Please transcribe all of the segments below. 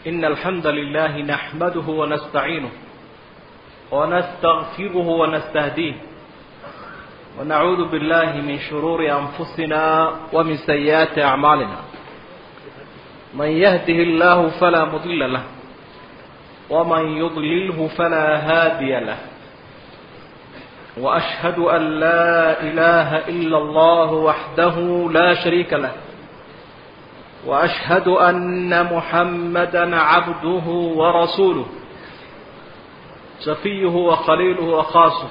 إن الحمد لله نحمده ونستعينه ونستغفره ونستهديه ونعوذ بالله من شرور أنفسنا ومن سيئات أعمالنا من يهده الله فلا مضل له ومن يضلله فلا هادي له وأشهد أن لا إله إلا الله وحده لا شريك له وأشهد أن محمدا عبده ورسوله سفيه وخليله وخاصه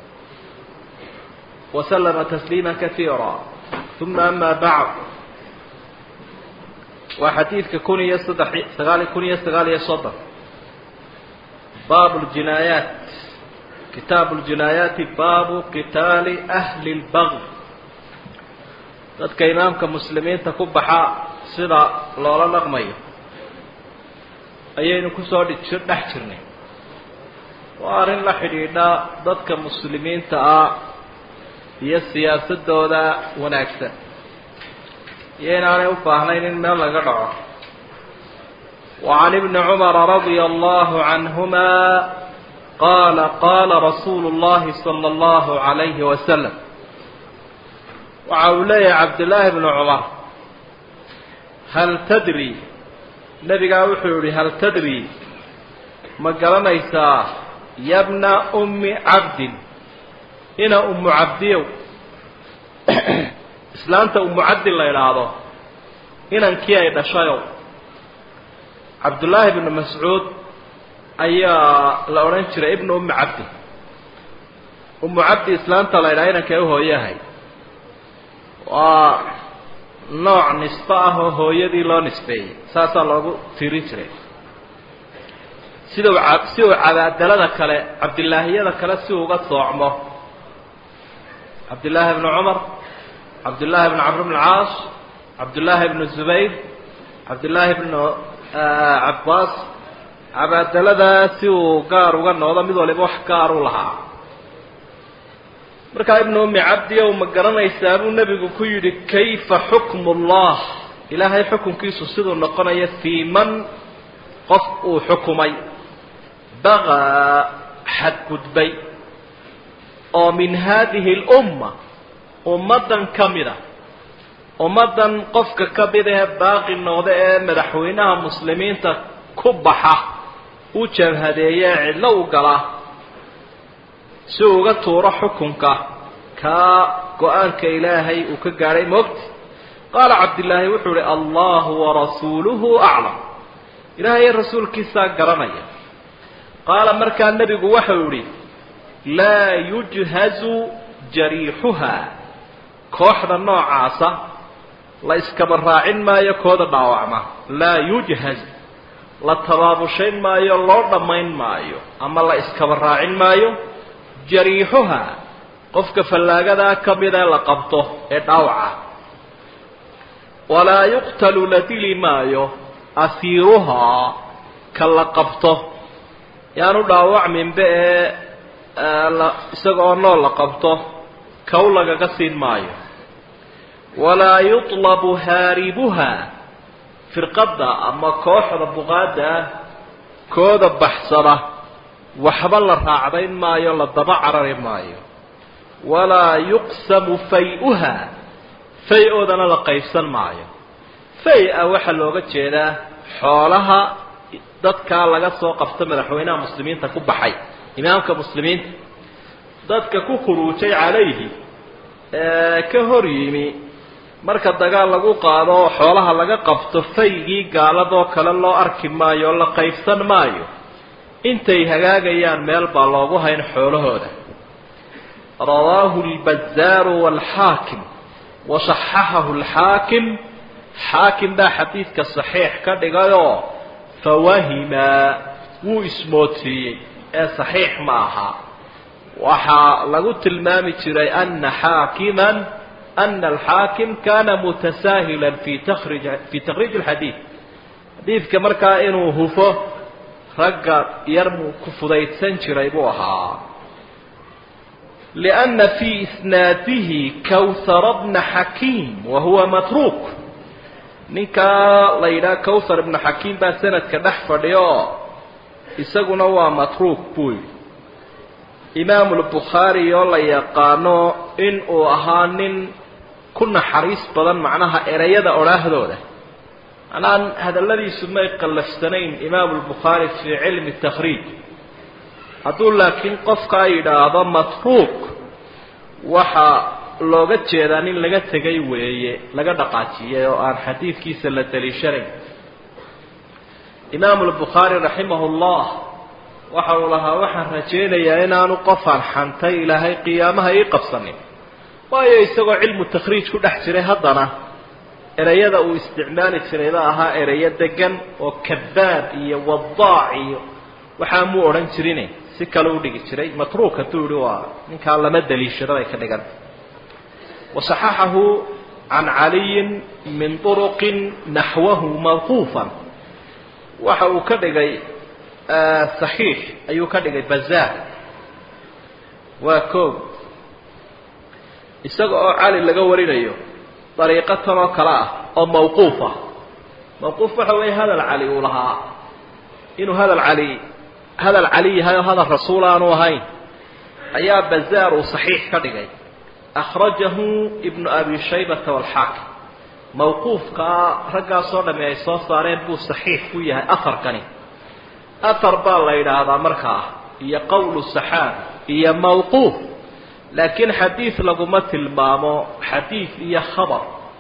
وسلم تسليما كثيرا ثم أما بعد وحديثك كنية سغالي كنية سغالي صدر باب الجنايات كتاب الجنايات باب قتال أهل البغي dadka imaamka muslimiinta ku baxa sida loola dhaqmayo ayaynu kusoo dhex jirnay waa arrin la xidhiidha dadka muslimiinta ah iyo siyaasadooda wanaagsan iyo inaanay u baahnayn in meel laga dhaco وعن ابن عمر رضي الله عنهما قال قال رسول الله صلى الله عليه وسلم waxa uu leeyahay cabdillaahi bnu cumar hal tadri nebigaa wuxuu yihi hal tadri ma garanaysaa yabna ummi cabdin ina ummu cabdiyow islaanta ummu cabdin la idhaahdo inankii ay dhashayow cabdullaahi bnu mascuud ayaa la odhan jiray ibnu ummi cabdi ummu cabdi islaanta la idhaha inankay u hooyahay waa nooc nisbe ah oo hooyadii loo nisbeeyey saasaa loogu tirin jiray sida si uu cabaadalada kale cabdillaahiyada kale si uga soocmo cabdillaahi bnu cumar cabdillaahi bnu camr bn caas cabdillaahi bnu zubayr cabdillaahi bnu cabbaas cabaadaladaa si uu gaar uga noqdo mid waliba wax gaar u lahaa markaa ibnu ummi cabdi ow ma garanaysaa buu nebigu ku yidhi kayfa xukmu ullah ilaahay xukunkiisu siduu noqonaya fii man qof uu xukumay bagaa xadgudbay oo min haadihi lumma ummaddan ka mid a ummaddan qofka ka mid ee baaqi noqda ee madaxweynaha muslimiinta ku baxa u jabhadeeya ee cidlo u gala si uu uga tuuro xukunka kaa go-aanka ilaahay uu ka gaadhay moogti qaala cabdillaahi wuxuu ihi allahu warasuuluhu aclam ilaahay rasuulkiisaa garanaya qaala markaa nebigu waxau yihi laa yujhazu jariixuha kooxda noocaasa la iskaba raacin maayo kooda dhaawacma laa yujhaz la tabaabushayn maayo loo dhammayn maayo ama la iskaba raacin maayo jariixuha qofka fallaagadaa ka mid ee la qabto ee dhaawaca walaa yuqtalu la dili maayo asiiruhaa ka la qabto yaanu dhaawacminba ee isagaoo nool la qabto kow lagaga siin maayo walaa yutlabu haaribuha firqadda ama kooxda buqaadda ah kooda baxsada waxba la raacdayn maayo la daba carari maayo walaa yuqsamu fay-uha fay-oodana la qaybsan maayo fay-a waxaa looga jeedaa xoolaha dadkaa laga soo qabto madaxweynaha muslimiinta ku baxay imaamka muslimiinta dadka ku khuruujay calayhi ee ka hor yimi marka dagaal lagu qaado xoolaha laga qabto faygii gaaladoo kale loo arki maayo oo la qaybsan maayo intay hagaagayaan meel baa loogu hayn xoolahooda rawaahu lbazaaru waalxaakim wa saxaxahu alxaakim xaakim baa xadiidka saxiix ka dhigayoo fawahima wuu ismoodsiiyey ee saxiix ma aha waxaa lagu tilmaami jiray ana xaakiman ana alxaakim kana mutasaahilan fi takrij fi takhriij alxadiid xadiidka markaa inuu hufo ragga yar muu ku fudaydsan jiray buu ahaa lianna fii isnaadihi kawhara bna xakiim wa huwa matruuk ninkaa la yidhaha cawthar ibnu xakiim baa sanadka dhex fadhiya oo isaguna waa matruuk buu yidhi imaamulbukhaari oo la yaqaano in uu ahaa nin ku naxariis badan macnaha ereyada odhaahdooda macnaha hadalladiisu may qallafsanayn imaamulbukhaari fii cilmi takhriij hadduu laakiin qofkaa yidhaahdo matruuk waxaa looga jeedaa nin laga tegay weeye laga dhaqaajiyay oo aan xadiidkiisa la daliishanayn imaamu lbukhaari raximahu llah waxa uu lahaa waxaan rajaynayaa inaanu qofaan xantay ilaahay qiyaamaha ii qabsanin waayo isagoo cilmu takhriij ku dhex jiray haddana ereyada uu isticmaali jirayba ahaa ereyo degan oo kadaab iyo wadaac iyo waxaa muu odhan jirine si kale u dhigi jiray matruuk hadduu yihi waa ninkaa lama daliishado bay ka dhiganta wasaxaxahu can caliyin min turuqin naxwahu mawquufan waxa uu ka dhigay saxiix ayuu ka dhigay bazaar waa koog isaga oo cali laga warinayo dariiqo tan oo kale ah oo mawquuf ah mawquuf waxa weeye hadal cali uu lahaa inuu hadal cali hadal cali yahay oo hadal rasuul aanu ahayn ayaa bazaar uu saxiix ka dhigay akhrajahu ibnu abi shaybata walxaakim mawquufkaa raggaasoo dhamme ay soo saareen buu saxiix ku yahay aharkani ahar baa la yidhaahdaa markaa iyo qowlu saxaabi iyo mawquuf laakiin xadiid laguma tilmaamo xadiid iyo khabar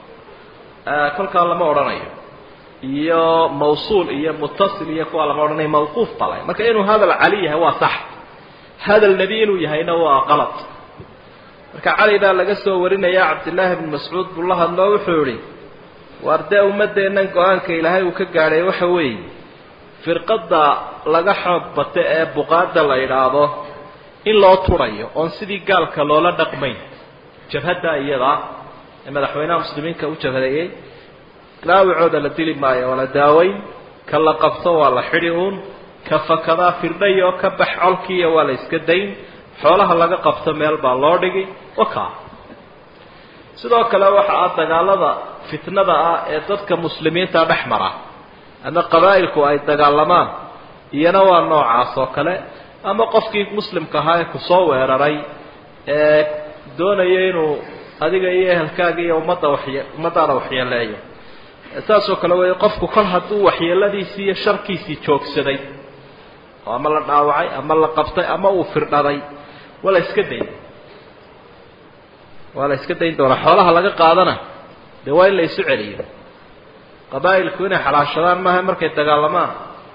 kolkaa lama odhanayo iyo mawsuul iyo mutasil iyo kuwa lama odhanayo mawquuf bale marka inuu hadal cali yahay waa sax hadal nebi inuu yahayna waa qalad marka cali baa laga soo warinaya cabdillaahi bni mascuud buu la hadloo wuxuu yihi waar dee ummaddeennan go-aanka ilaahay uu ka gaadhay waxa weeye firqadda laga xoog bata ee buqaada la yidhaahdo in loo turayo oon sidii gaalka loola dhaqmayn jabhadda iyadaa ee madaxweynaha muslimiinka u jabhadeeyey dhaawacooda la dili maayo waa la daaweyn ka la qabto waa la xidhi uun ka fakadaa firdhay oo ka bax colkiiya waa la iska dayn xoolaha laga qabto meel baa loo dhigi waka sidoo kale waxa ah dagaalada fitnada ah ee dadka muslimiinta dhex mara ama qabaa'ilku ay dagaalamaan iyana waa noocaas oo kale ama qofkii muslimka ahaa ee kusoo weeraray ee doonaya inuu adiga iyo ehelkaaga iyo ummadda waxye ummaddaada waxyeeleeyo saasoo kale wey qofku kol hadduu waxyeeladiisii iyo sharkiisii joogsaday oo ama la dhaawacay ama la qabtay ama uu firdhaday waa la iska dayn waa la iska dayn doonaa xoolaha laga qaadana dee waa in la isu celiyo qabaa'ilku inay xalaashadaan maaha markay dagaalamaan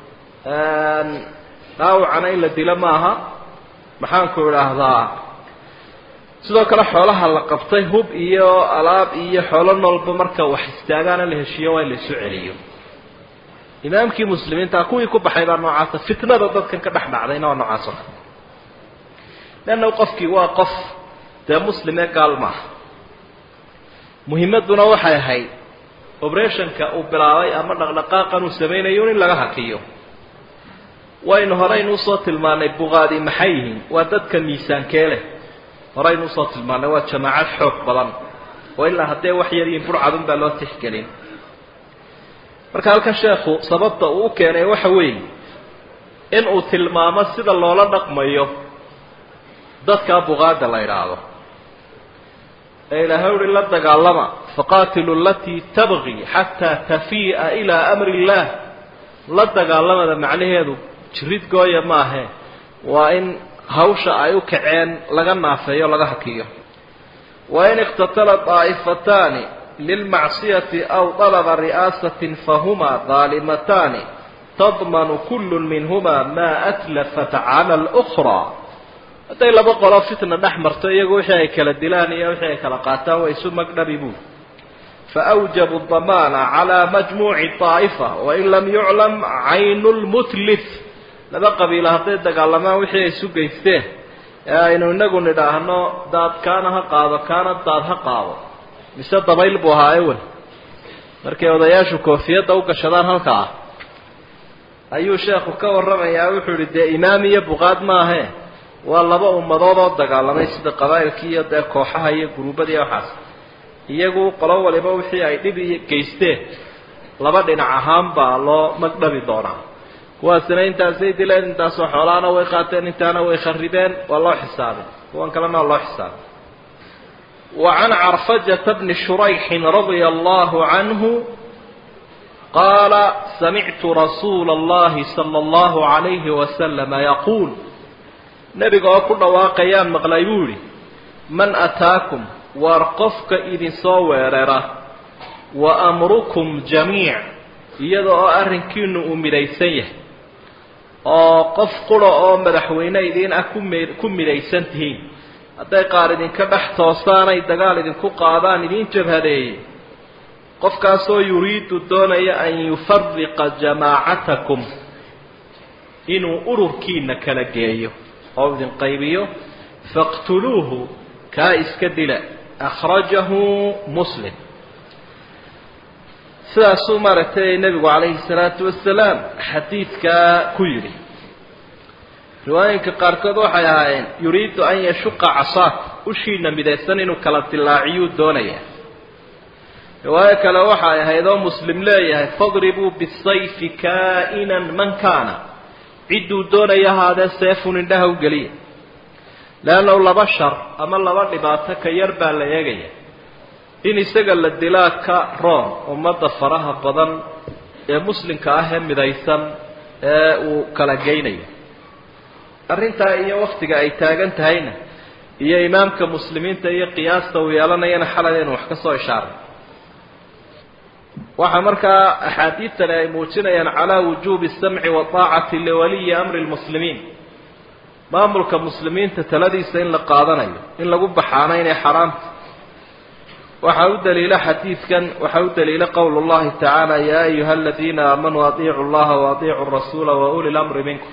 dhaawacana in la dilo maaha maxaanku idhaahdaa sidoo kale xoolaha la qabtay hub iyo alaab iyo xoolo noolba marka wax istaagaana la heshiiyo waa in la isu celiyo imaamkii muslimiinta kuwii ku baxay baa noocaasa fitnada dadkan ka dhex dhacdayna waa noocaas oo kale leanna qofkii waa qof dee muslim ee gaal maaha muhimadduna waxay ahayd oberationka uu bilaabay ama dhaqdhaqaaqan uu samaynayo in laga hakiyo waynu horeynu usoo tilmaanay buqaadi maxay yihiin waa dadka miisaankee leh horeynu usoo tilmaanay waa jamaacad xoog badan oo ilaa haddee wax yar yihiin burcadun baa loo tixgelin marka halkan sheekhu sababta uu u keenay waxa weeye in uu tilmaamo sida loola dhaqmayo dadkaa buqaada la idhaahdo ee ilaahay uhi la dagaalama faqaatilu alatii tabqi xataa tafii'a ilaa amri illaah la dagaalamada macnaheedu jirid gooya maahe waa in hawsha ay u kaceen laga naafeeyo laga hakiyo wain iqtatala daa'ifataani lilmacsiyati aw dalaba ri'aasatin fahumaa daalimataani tadmanu kullu minhumaa maa atlafat cala alukraa hadday laba qolo fitna dhex marto iyagu wixii ay kala dilaan iyo wixii ay kala qaataan way isu magdhabi buul faawjabu damaana calaa majmuuci daa'ifa wain lam yuclam caynu lmutlif laba qabiilo hadday dagaalamaan wixii ay isu geysteen ee aynu inagu nidhaahno daad kaana ha qaado kaana daad ha qaado mise dabayl buu ahaa ewel markay odayaashu koofiyadda u gashadaan halka ah ayuu sheekhu ka warramayaa wuxuu ihi dee imaam iyo buqaad maahe waa laba ummadood oo dagaalamay sida qabaa'ilkii iyo dee kooxaha iyo guruubadii waxaas iyagu qolo waliba wixii ay dhib iyo geysteen laba dhinac ahaan baa loo magdhabi doonaa kuwaasina intaasay dileen intaasoo xoolaana way qaateen intaana way kharibeen waa loo xisaabay kuwan kalena waa loo xisaabay wa can carfajata bni shurayxin radia allahu canhu qaala samictu rasuula allahi sala allahu calayhi wasalama yaquul nebiga oo ku dhawaaqayaan maqlay buu yidhi man ataakum waar qofka idinsoo weerara wa amrukum jamiic iyada oo arrinkiinu uu midhaysan yahay oo qof qura oo madaxweyne idiin ah ku mi ku midhaysan tihiin hadday qaar idinka dhex toosaanay dagaal idinku qaadaan idiin jabhadeeyey qofkaasoo yuriidu doonaya an yufariqa jamaacatakum inuu ururkiina kala geeyo oo idin qaybiyo faqtuluuhu kaa iska dila akhrajahu muslim sidaasuu maaragtay nebigu calayhi salaatu wasalaam xadiidkaa ku yidhi riwaayinka qaarkood waxay ahaayeen yuriidu an yashuqa casaak ushiina midaysan inuu kala dilaaciyuu doonaya riwaayo kale waxay ahayd oo muslim leeyahay fadribuu bisayfi kaa'inan man kaana cidduu doonaya ahaadee seefun indhaha u geliya leannahu laba shar ama laba dhibaato ka yar baa la eegaya in isaga la dilaa ka room ummadda faraha badan ee muslimka ah ee midaysan ee uu kala geynayo arrintaa iyo waktiga ay taagan tahayna iyo imaamka muslimiinta iyo qiyaasta uu yeelanayana xalay aynu wax ka soo ishaaray waxaa markaa axaadiidtani ay muujinayaan calaa wujuubi samci waaacati liwaliyi amri lmuslimiin maamulka muslimiinta taladiisa in la qaadanayo in lagu baxaana inay xaraamta waxaa u daliila xadiidkan waxaa u daliila qowl llahi tacaala yaa ayuha aladiina aamanuu adiicu llaha waadiicu rasuula wauli lamri minkum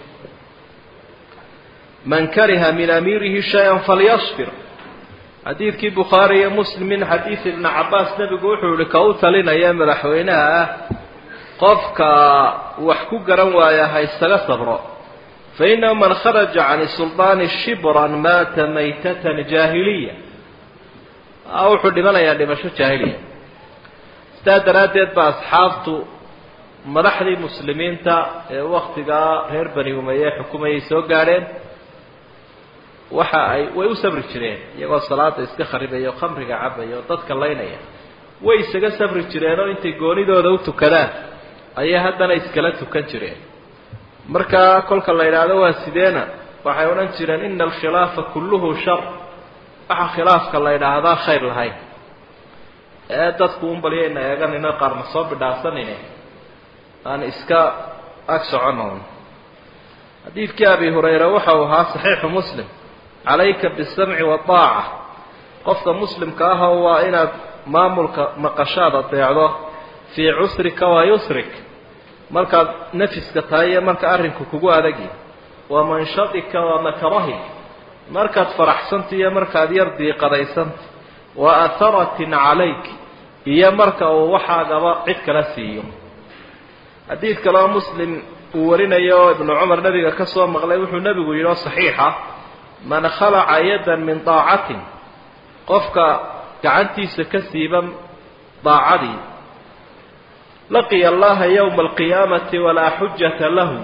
man kariha min amiirihi shay-an falyasbir xadiidkii bukhaari iyo muslim min xadiid ibni cabaas nebigu wuxuu yihi ka u talinaya madaxweynaha ah qofka wax ku garan waaya ha isaga sabro fainahu man kharaja can sulطaani shibran maata maytatan jaahiliya wuxuu dhimanayaa dhimasho jaahiliya sidaa daraaddeed ba asxaabtu madaxdii muslimiinta ee waktigaa reer bani umaye xukumayay soo gaadheen waxa ay way u sabri jireen iyagoo salaada iska kharibaya o khamriga cabaya oo dadka laynaya way isaga sabri jireenoo intay goonidooda u tukadaan ayay haddana iskala tukan jireen marka kolka la yidhaahdo waa sideena waxay odhan jireen ina alkhilaafa kulluhu shar waxaa khilaafka la yidhaahdaa khayr lahayn ee dadku un balyayna eeganayno qaarna soo bidhaafsanayne aan iska ag soconon xadiidkii abi hurayra waxa uu ahaa saxiixu muslim calayka bisamci waaaca qofka muslimka ahoo waa inaad maamulka maqashaad adeecdo fii cusrika wa yusrik markaad nafiska tahay iyo marka arrinku kugu adagi wa manshadika wa makrahi markaad faraxsanta iyo markaad yar diiqadaysanta wa atharatin calayk iyo marka uu waxaagaba cid kala siiyo xadiid kaleo muslim uu warinayo oo ibnu cumar nabiga ka soo maqlay wuxuu nebigu yidhi oo saxiixa man khalaca yadan min daacatin qofka gacantiisa ka siiban daacadii laqiya allaha yowma alqiyaamati walaa xujata lahu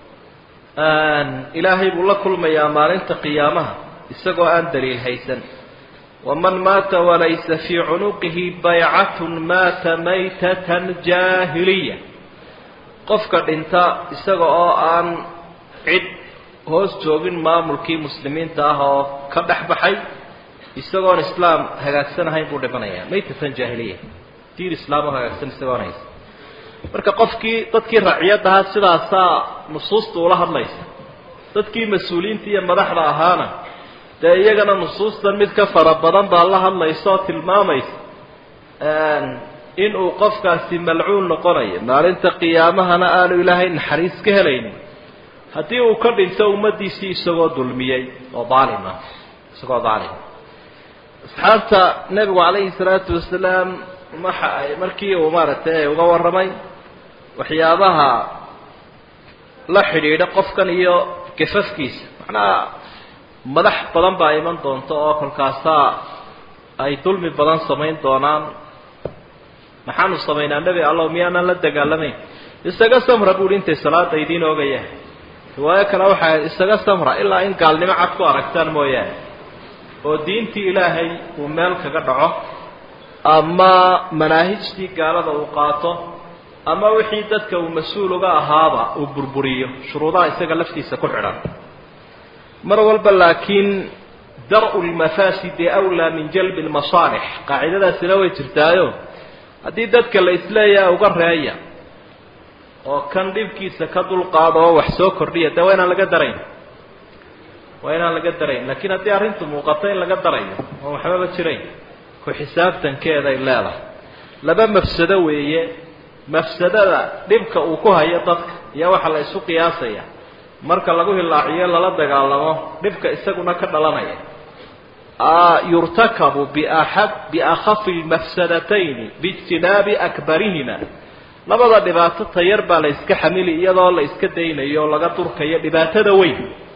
ilaahay buu la kulmayaa maalinta qiyaamaha isagoo aan daliil haysan waman maata walaysa fii cunuqihi baycatun maata maytatan jaahiliya qofka dhinta isaga oo aan cid hoos joogin maamulkii muslimiinta ah oo ka dhex baxay isagoon islaam hagaagsanahayn buu dhimanayaa maytatan jaahiliya diin islaam oo hagaagsan isagoon haysa marka qofkii dadkii raciyadahaa sidaasaa nusuusta ula hadlaysa dadkii mas-uuliyiinta iyo madaxda ahaana dee iyagana nusuustan mid ka fara badan baa la hadlaysa oo tilmaamaysa in uu qofkaasi malcuun noqonayo maalinta qiyaamahana aanu ilaahay naxariis ka helaynin haddii uu ka dhinto ummaddiisii isagoo dulmiyey oo daalima isagoo daalima asxaabta nebigu calayhi salaatu wasalaam waxa ay markii uu maaragtay uga warramay waxyaabaha la xidhiidha qofkan iyo gafafkiisa macnaha madax badan baa iman doonta oo kolkaasaa ay dulmi badan samayn doonaan maxaanu samaynaa nebi allow miyaanaan la dagaalamayn isaga samra buuhi intay salaada idiin oogayaan riwaayo kale waxaa isaga samra ilaa in gaalnimo cad ku aragtaan mooyaane oo diintii ilaahay uu meel kaga dhaco ama manaahijtii gaalada uu qaato ama wixii dadka uu mas-uul uga ahaaba uu burburiyo shuruudaha isaga laftiisa ku xidhan mar walba laakiin dar-u lmafaasidi awlaa min jalbi lmasaalix qaacidadaasina way jirtaayo haddii dadka la isleeyaha uga reeya oo kan dhibkiisa ka dulqaado oo wax soo kordhiya dee waa inaan laga darayn waa inaan laga darayn laakiin haddii arrintu muuqato in laga darayo oon waxbaba jirayn ku xisaabtankeeday leedahay laba mafsado weeye mafsadada dhibka uu ku hayo dadka iyo waxa la isu qiyaasaya marka lagu hilaaciyo lala dagaalamo dhibka isaguna ka dhalanaya yurtakabu biaxab biakhafi lmafsadatayni biijtinaabi akbarihima labada dhibaato tayar baa la iska xamili iyadoo la iska daynayo o laga durkayo dhibaatada weyn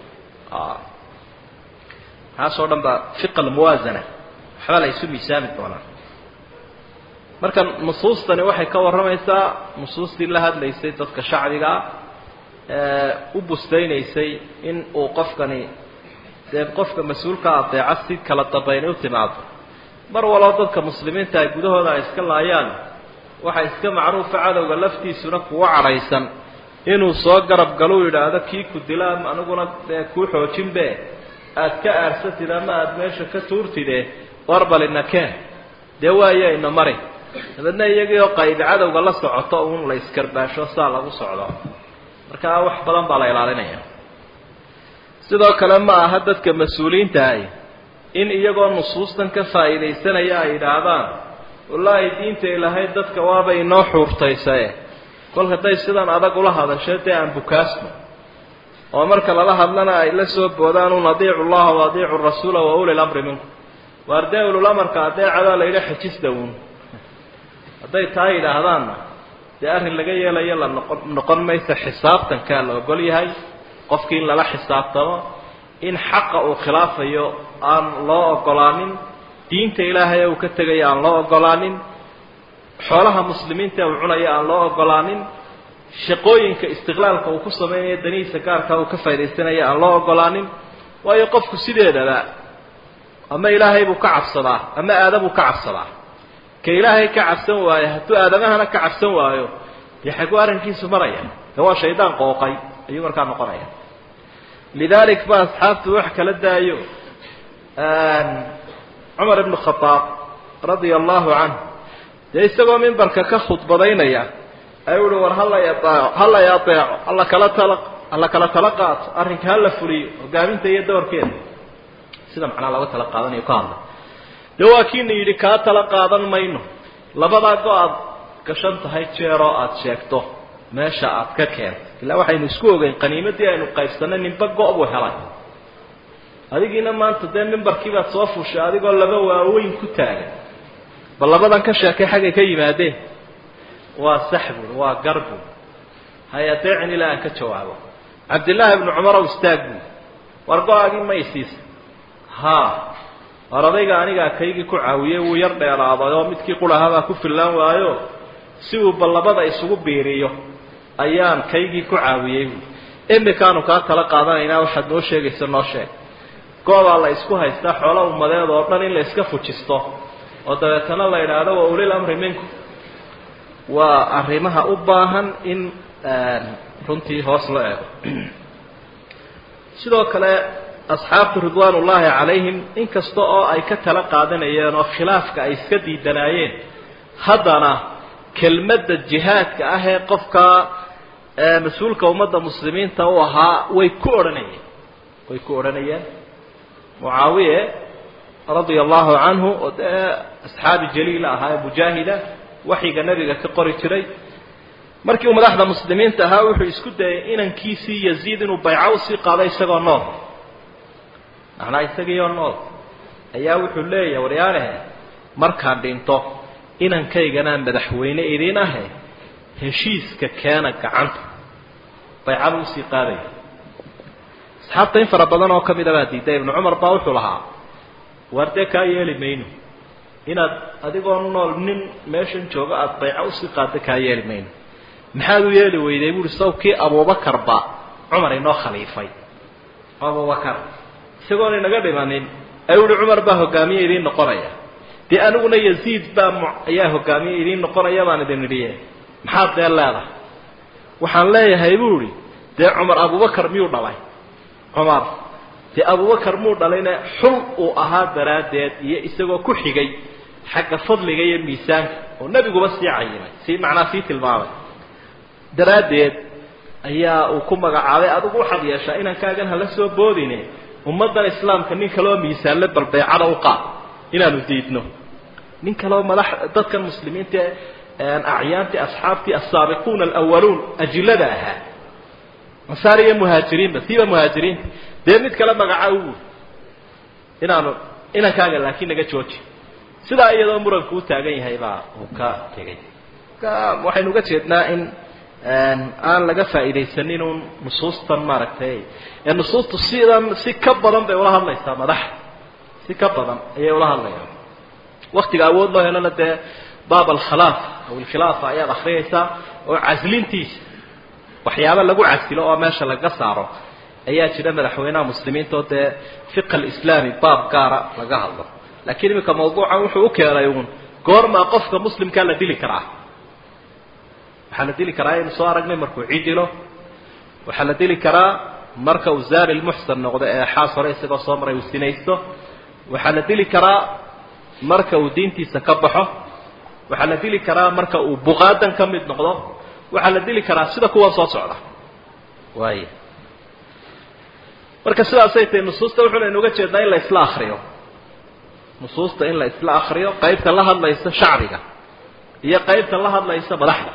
maxaasoo dhan baa fiqa almuwaasana waxbaa la isu miisaami doonaa marka nusuustani waxay ka warramaysaa nusuustii la hadlaysay dadka shacbigaa u bustaynaysay in uu qofkani dee qofka mas-uulka adeeca si kala dambaynay u timaado mar walbo dadka muslimiinta ay gudahooda ay iska laayaan waxaa iska macruufa cadowga laftiisuna kuwa cadhaysan inuu soo garab galu yidhaahdo kii ku dila aniguna dee kuu xoojinbe aada ka aarsatid ama aada meesha ka tuurtide warbalina keen dee waayo ina mari dabeedna iyagii oo qaybi cadowga la socoto uun la iskarbaasho saa lagu socdo markaa wax badan baa la ilaalinaya sidoo kale ma aha dadka mas-uuliyiintahay in iyagoo nusuustan ka faa'iidaysanaya ay yidhaahdaan wallaahi diinta ilaahay dadka waaba inoo xuurtaysae kol hadday sidan adag ula hadasho dee aan bukaasno oo marka lala hadlana ay la soo boodaan un adiicu llaha wa adiicu rasuula wa uli lamri minkum waar dee ululamarka adeecadaa la yidha xejista uun hadday taa yidhaahdaanna dee arrin laga yeelayo la noqon noqon maysa xisaabtankaa la ogol yahay qofkii in lala xisaabtamo in xaqa uu khilaafayo aan loo ogolaanin diinta ilaahay uu ka tegayo aan loo ogolaanin xoolaha muslimiinta uu cunayo aan loo ogolaanin shaqooyinka istiqlaalka uu ku samaynayo danihiisa gaarka uu ka faa'idaysanayo aan loo ogolaanin waayo qofku sideedaba ama ilaahay buu ka cabsadaa ama aadabuu ka cabsadaa ka ilaahay ka cabsan waayo hadduu aadamahana ka cabsan waayo dee xaguu arrinkiisu maraya de waa shaydaan qooqay ayuu markaa noqonaya lidalik ba asxaabtu wax kala daayo cumar ibnu khadaab radia allahu canhu dee isagoo mimbarka ka khudbadaynaya ayuu uhi war hala aeeco hala y adeeco alla kala tala alla kala tala qaato arrinka hala fuliyo hogaaminta iyo doorkeeda sida macnaa looga tala qaadanayo ka hadla dee waa kiina yidhi kaa tala qaadan mayno labadaa go aad gashan tahay jeeroo aada sheegto meesha aad ka keento ilaa waxaynu isku ogeyn qaniimadii aynu qaybsanay ninba go- buu helay adigiina maanta dee mimbarkii baad soo fushay adigoo laba waaweyn ku taagan bal labadan ka sheekay xaggay ka yimaadeen waa sax buui waa gar buui hay adeecin ilaa aan ka jawaabo cabdillaahi ibnu cumar ow istaag buui war go-agii ma isiisa haa war adayga anigaa kaygii ku caawiyey wuu yar dheeraaday oo midkii qurahabaa ku fillaan waayo si uu bal labada isugu biiriyo ayaan kaygii ku caawiyey buui imikaanu kaa tala qaadanaynaa waxaad noo sheegaysa noo sheeg goobaa la isku haystaa xoola ummadeed oo dhan in la iska fujisto oo dabeetana la idhaahdo wa ulil amri minkum waa arrimaha u baahan in runtii hoos loo eego sidoo kale asxaabtu ridwaan ullaahi calayhim inkasta oo ay ka tala qaadanayeen oo khilaafka ay iska diidanaayeen haddana kelmadda jihaadka ah ee qofka mas-uulka ummadda muslimiinta u ahaa way ku odhanayeen way ku odhanayeen mucaawiye radia allahu canhu oo dee asxaabi jaliila ahaa ee mujaahida waxyiga nebiga ka qori jiray markii uu madaxda muslimiinta ahaa wuxuu isku dayay inankiisii yaziid inuu bayco usii qaado isagoo nool macnaa isagiioo nool ayaa wuxuu leeyahay waryaalehe markaan dhinto inankayganaa madaxweyne idiin ahe heshiiska keena gacanta baycada usii qaadaya asxaabta in fara badan oo ka mida baa diiday ibnu cumar baa wuxuu lahaa waar dee kaa yeeli mayno inaad adigoo nool nin meeshan joogo aada bayco usii qaada kaa yeeli mayno maxaad u yeeli weyday buuhi sawkii abuubakarba cumar inoo khaliifay abubakar isagoona inaga dhimanin ayuu uhi cumar baa hogaamiye idiin noqonaya dee aniguna yaziid baa ayaa hogaamiye idiin noqonaya baan idin idhiye maxaad dee leedahay waxaan leeyahay buu ihi dee cumar abubakar miyuu dhalay cumar dee abubakar muu dhalayne xul uu ahaa daraaddeed iyo isagoo ku xigay xagga fadliga iyo miisaanka oo nebiguba sii cayimay sii macnaa sii tilmaamay daraaddeed ayaa uu ku magacaabay adigu waxaad yeeshaa inankaagan hala soo boodine ummaddan islaamka nin kaloo miisaanle balbeecada u qaad inaanu diidno nin kaloo madax dadkan muslimiinta acyaantii asxaabtii asaabiquuna alawaluun ajilada ahaa ansaar iyo muhaajiriinba siiba muhaajiriinta dee mid kale magaca u inaanu inankaaga laakiin naga jooji sidaa iyadoo muranku u taagan yahay baa uu ka tegay waxaynu uga jeednaa in aan laga faa'iidaysanin uun nusuustan maaragtay ee nusuustu sidan si ka badan bay ula hadlaysaa madaxa si ka badan ayay ula hadlayaan waktiga awood loo helona dee baab alkhalaaf aw alkhilaafa ayaad akriyaysaa oo caslintiisa waxyaaba lagu casilo oo meesha laga saaro ayaa jira madaxweynaha muslimiinta oo dee fiq alislaami baab gaara laga hadlo laakiin iminka mawduucan wuxuu u keenay uun goormaa qofka muslimkaa la dili karaa waxaa la dili karaa aynu soo aragnay markuu cidilo waxaa la dili karaa marka uu zaani lmuxsan noqdo ee xaas hore isagoo soo maray uu sinaysto waxaa la dili karaa marka uu diintiisa ka baxo waxaa la dili karaa marka uu buqaadan ka mid noqdo waxaa la dili karaa sida kuwa soo socda waaya marka sidaasay tahay nusuusta wuxuunaynu uga jeednaa in la isla akriyo nusuusta in la isla akriyo qaybta la hadlaysa shacbiga iyo qaybta la hadlaysa madaxda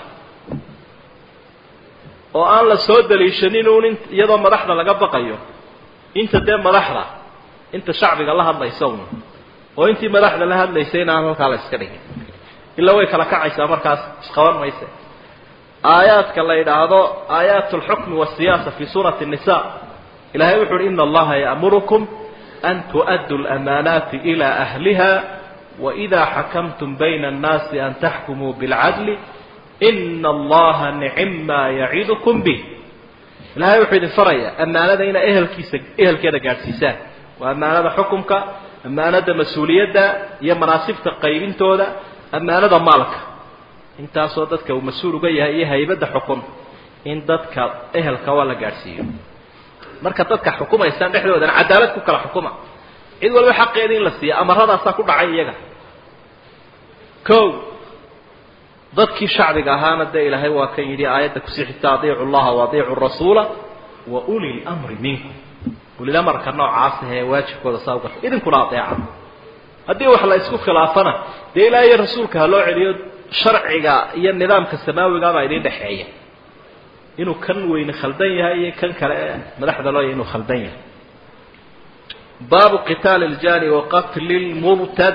oo aan la soo daliishanin uun in iyadoo madaxda laga baqayo inta dee madaxda inta shacbiga la hadlaysa un oo intii madaxda la hadlaysay in aan halkaa la iska dhigin ilaa way kala kacaysaa markaas isqaban mayse aayaadka la yidhaahdo aayaat alxukmi waasiyaasa fi suurati nisa ilahay wuxu uhi ina allaha ya'murukum an tu'addu lamaanaati ila ahliha waإida xakamtum bayna الnaasi an taxkumuu biاlcadli ina allaha nicim maa yacidukum bih ilahay wuxuu idin farayaa ammaanada inaa ehelkiisa ehelkeeda gaadhsiisaan waa ammaanada xukumka ammaanada mas-uuliyadda iyo manaasibta qaybintooda ammaanada maalka intaasoo dadka uu mas-uul uga yahay iyo haybadda xukun in dadka ehelka waa la gaadhsiiyo marka dadka xukumaysaan dhexdoodana cadaalad ku kala xukuma cid walba xaqeeda in la siiya amaradaasaa ku dhacay iyaga o dadkii shacbiga ahaana dee ilaahay waa kan yidhi aayadda kusii xigta adiicu llaha waadiicu rasuula wa uli lmri minkum ulilamarka noocaas ahee waajibkooda saa ugarta idinkuna adeeca haddii wax la isku khilaafana dee ilaaha iyo rasuulka ha loo celiyo sharciga iyo nidaamka samaawigaabaa idin dhexeeya inuu kan weyne khaldan yahay iyo kan kale ee madaxda loo yahay inuu khaldan yahay baabu qitaali اljani wa qatli lmubtad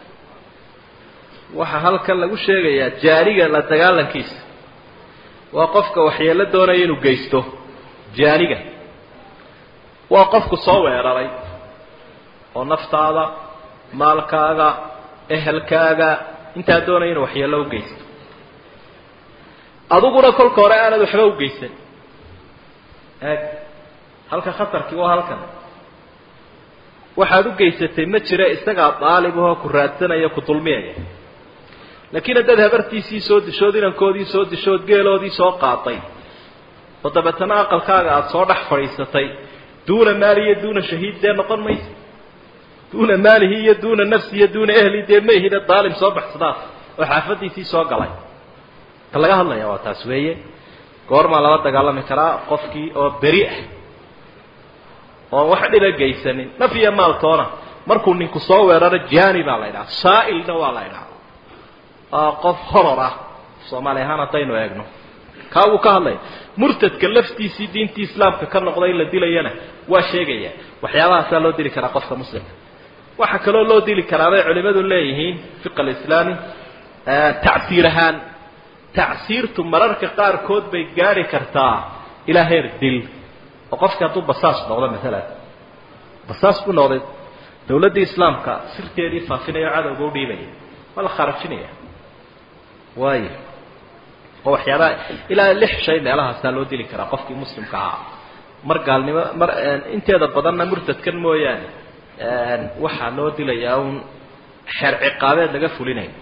waxaa halkan lagu sheegayaa jaaniga la dagaalankiisa waa qofka waxyeelo doonaya inuu geysto jaaniga waa qofku soo weeraray oo naftaada maalkaaga ehelkaaga intaa doonaya inuu waxyeelo u geysto adiguna kolka hore aanad waxba u geysan eeg halka khatarkii waa halkan waxaad u geysatay ma jira isagaa daalibahoo ku raadsanaya ku dulmiyaya laakiin haddaad habartiisii soo dishood inankoodii soo dishood geeloodii soo qaaday oo dabeetana aqalkaaga aada soo dhex fadhiisatay duuna maali iyo duuna shahiid dee noqon maysa duuna maalihi iyo duuna nafsi iyo duuna ehli dee ma ihide daalim soo baxsadaas oo xaafadiisii soo galay ka laga hadlaya waa taas weeye goormaa lala dagaalami karaa qofkii oo beri ah oon wax dhiba geysanin naf iyo maaltoona markuu ninku soo weeraro jani baa la ydhaha saa'ilna waa la ydhaha waa qof horor ah soomaali ahaan haddaynu eegno kaa wuu ka hadlaya murtadka laftiisii diintii islaamka ka noqday in la dilayana waa sheegaya waxyaabahaasaa loo dili karaa qofka muslimka waxaa kaloo loo dili karaa bay culimadu leeyihiin fiq alislaami tacsiir ahaan tacsiirtu mararka qaarkood bay gaari kartaa ilaa heer dil oo qofki hadduu basaas noqdo maalan basaas buu noqday dawladdii islaamka sirteedii faafinaya o cadowga u dhiibaya waa la kharajinaya waayo oo waxyaabaha ilaa lix shay meelahaasaa loo dili karaa qofkii muslimka ahaa mar gaalnimo mar inteeda badanna murtadkan mooyaane waxaa loo dilayaa un xeer ciqaabeed laga fulinayo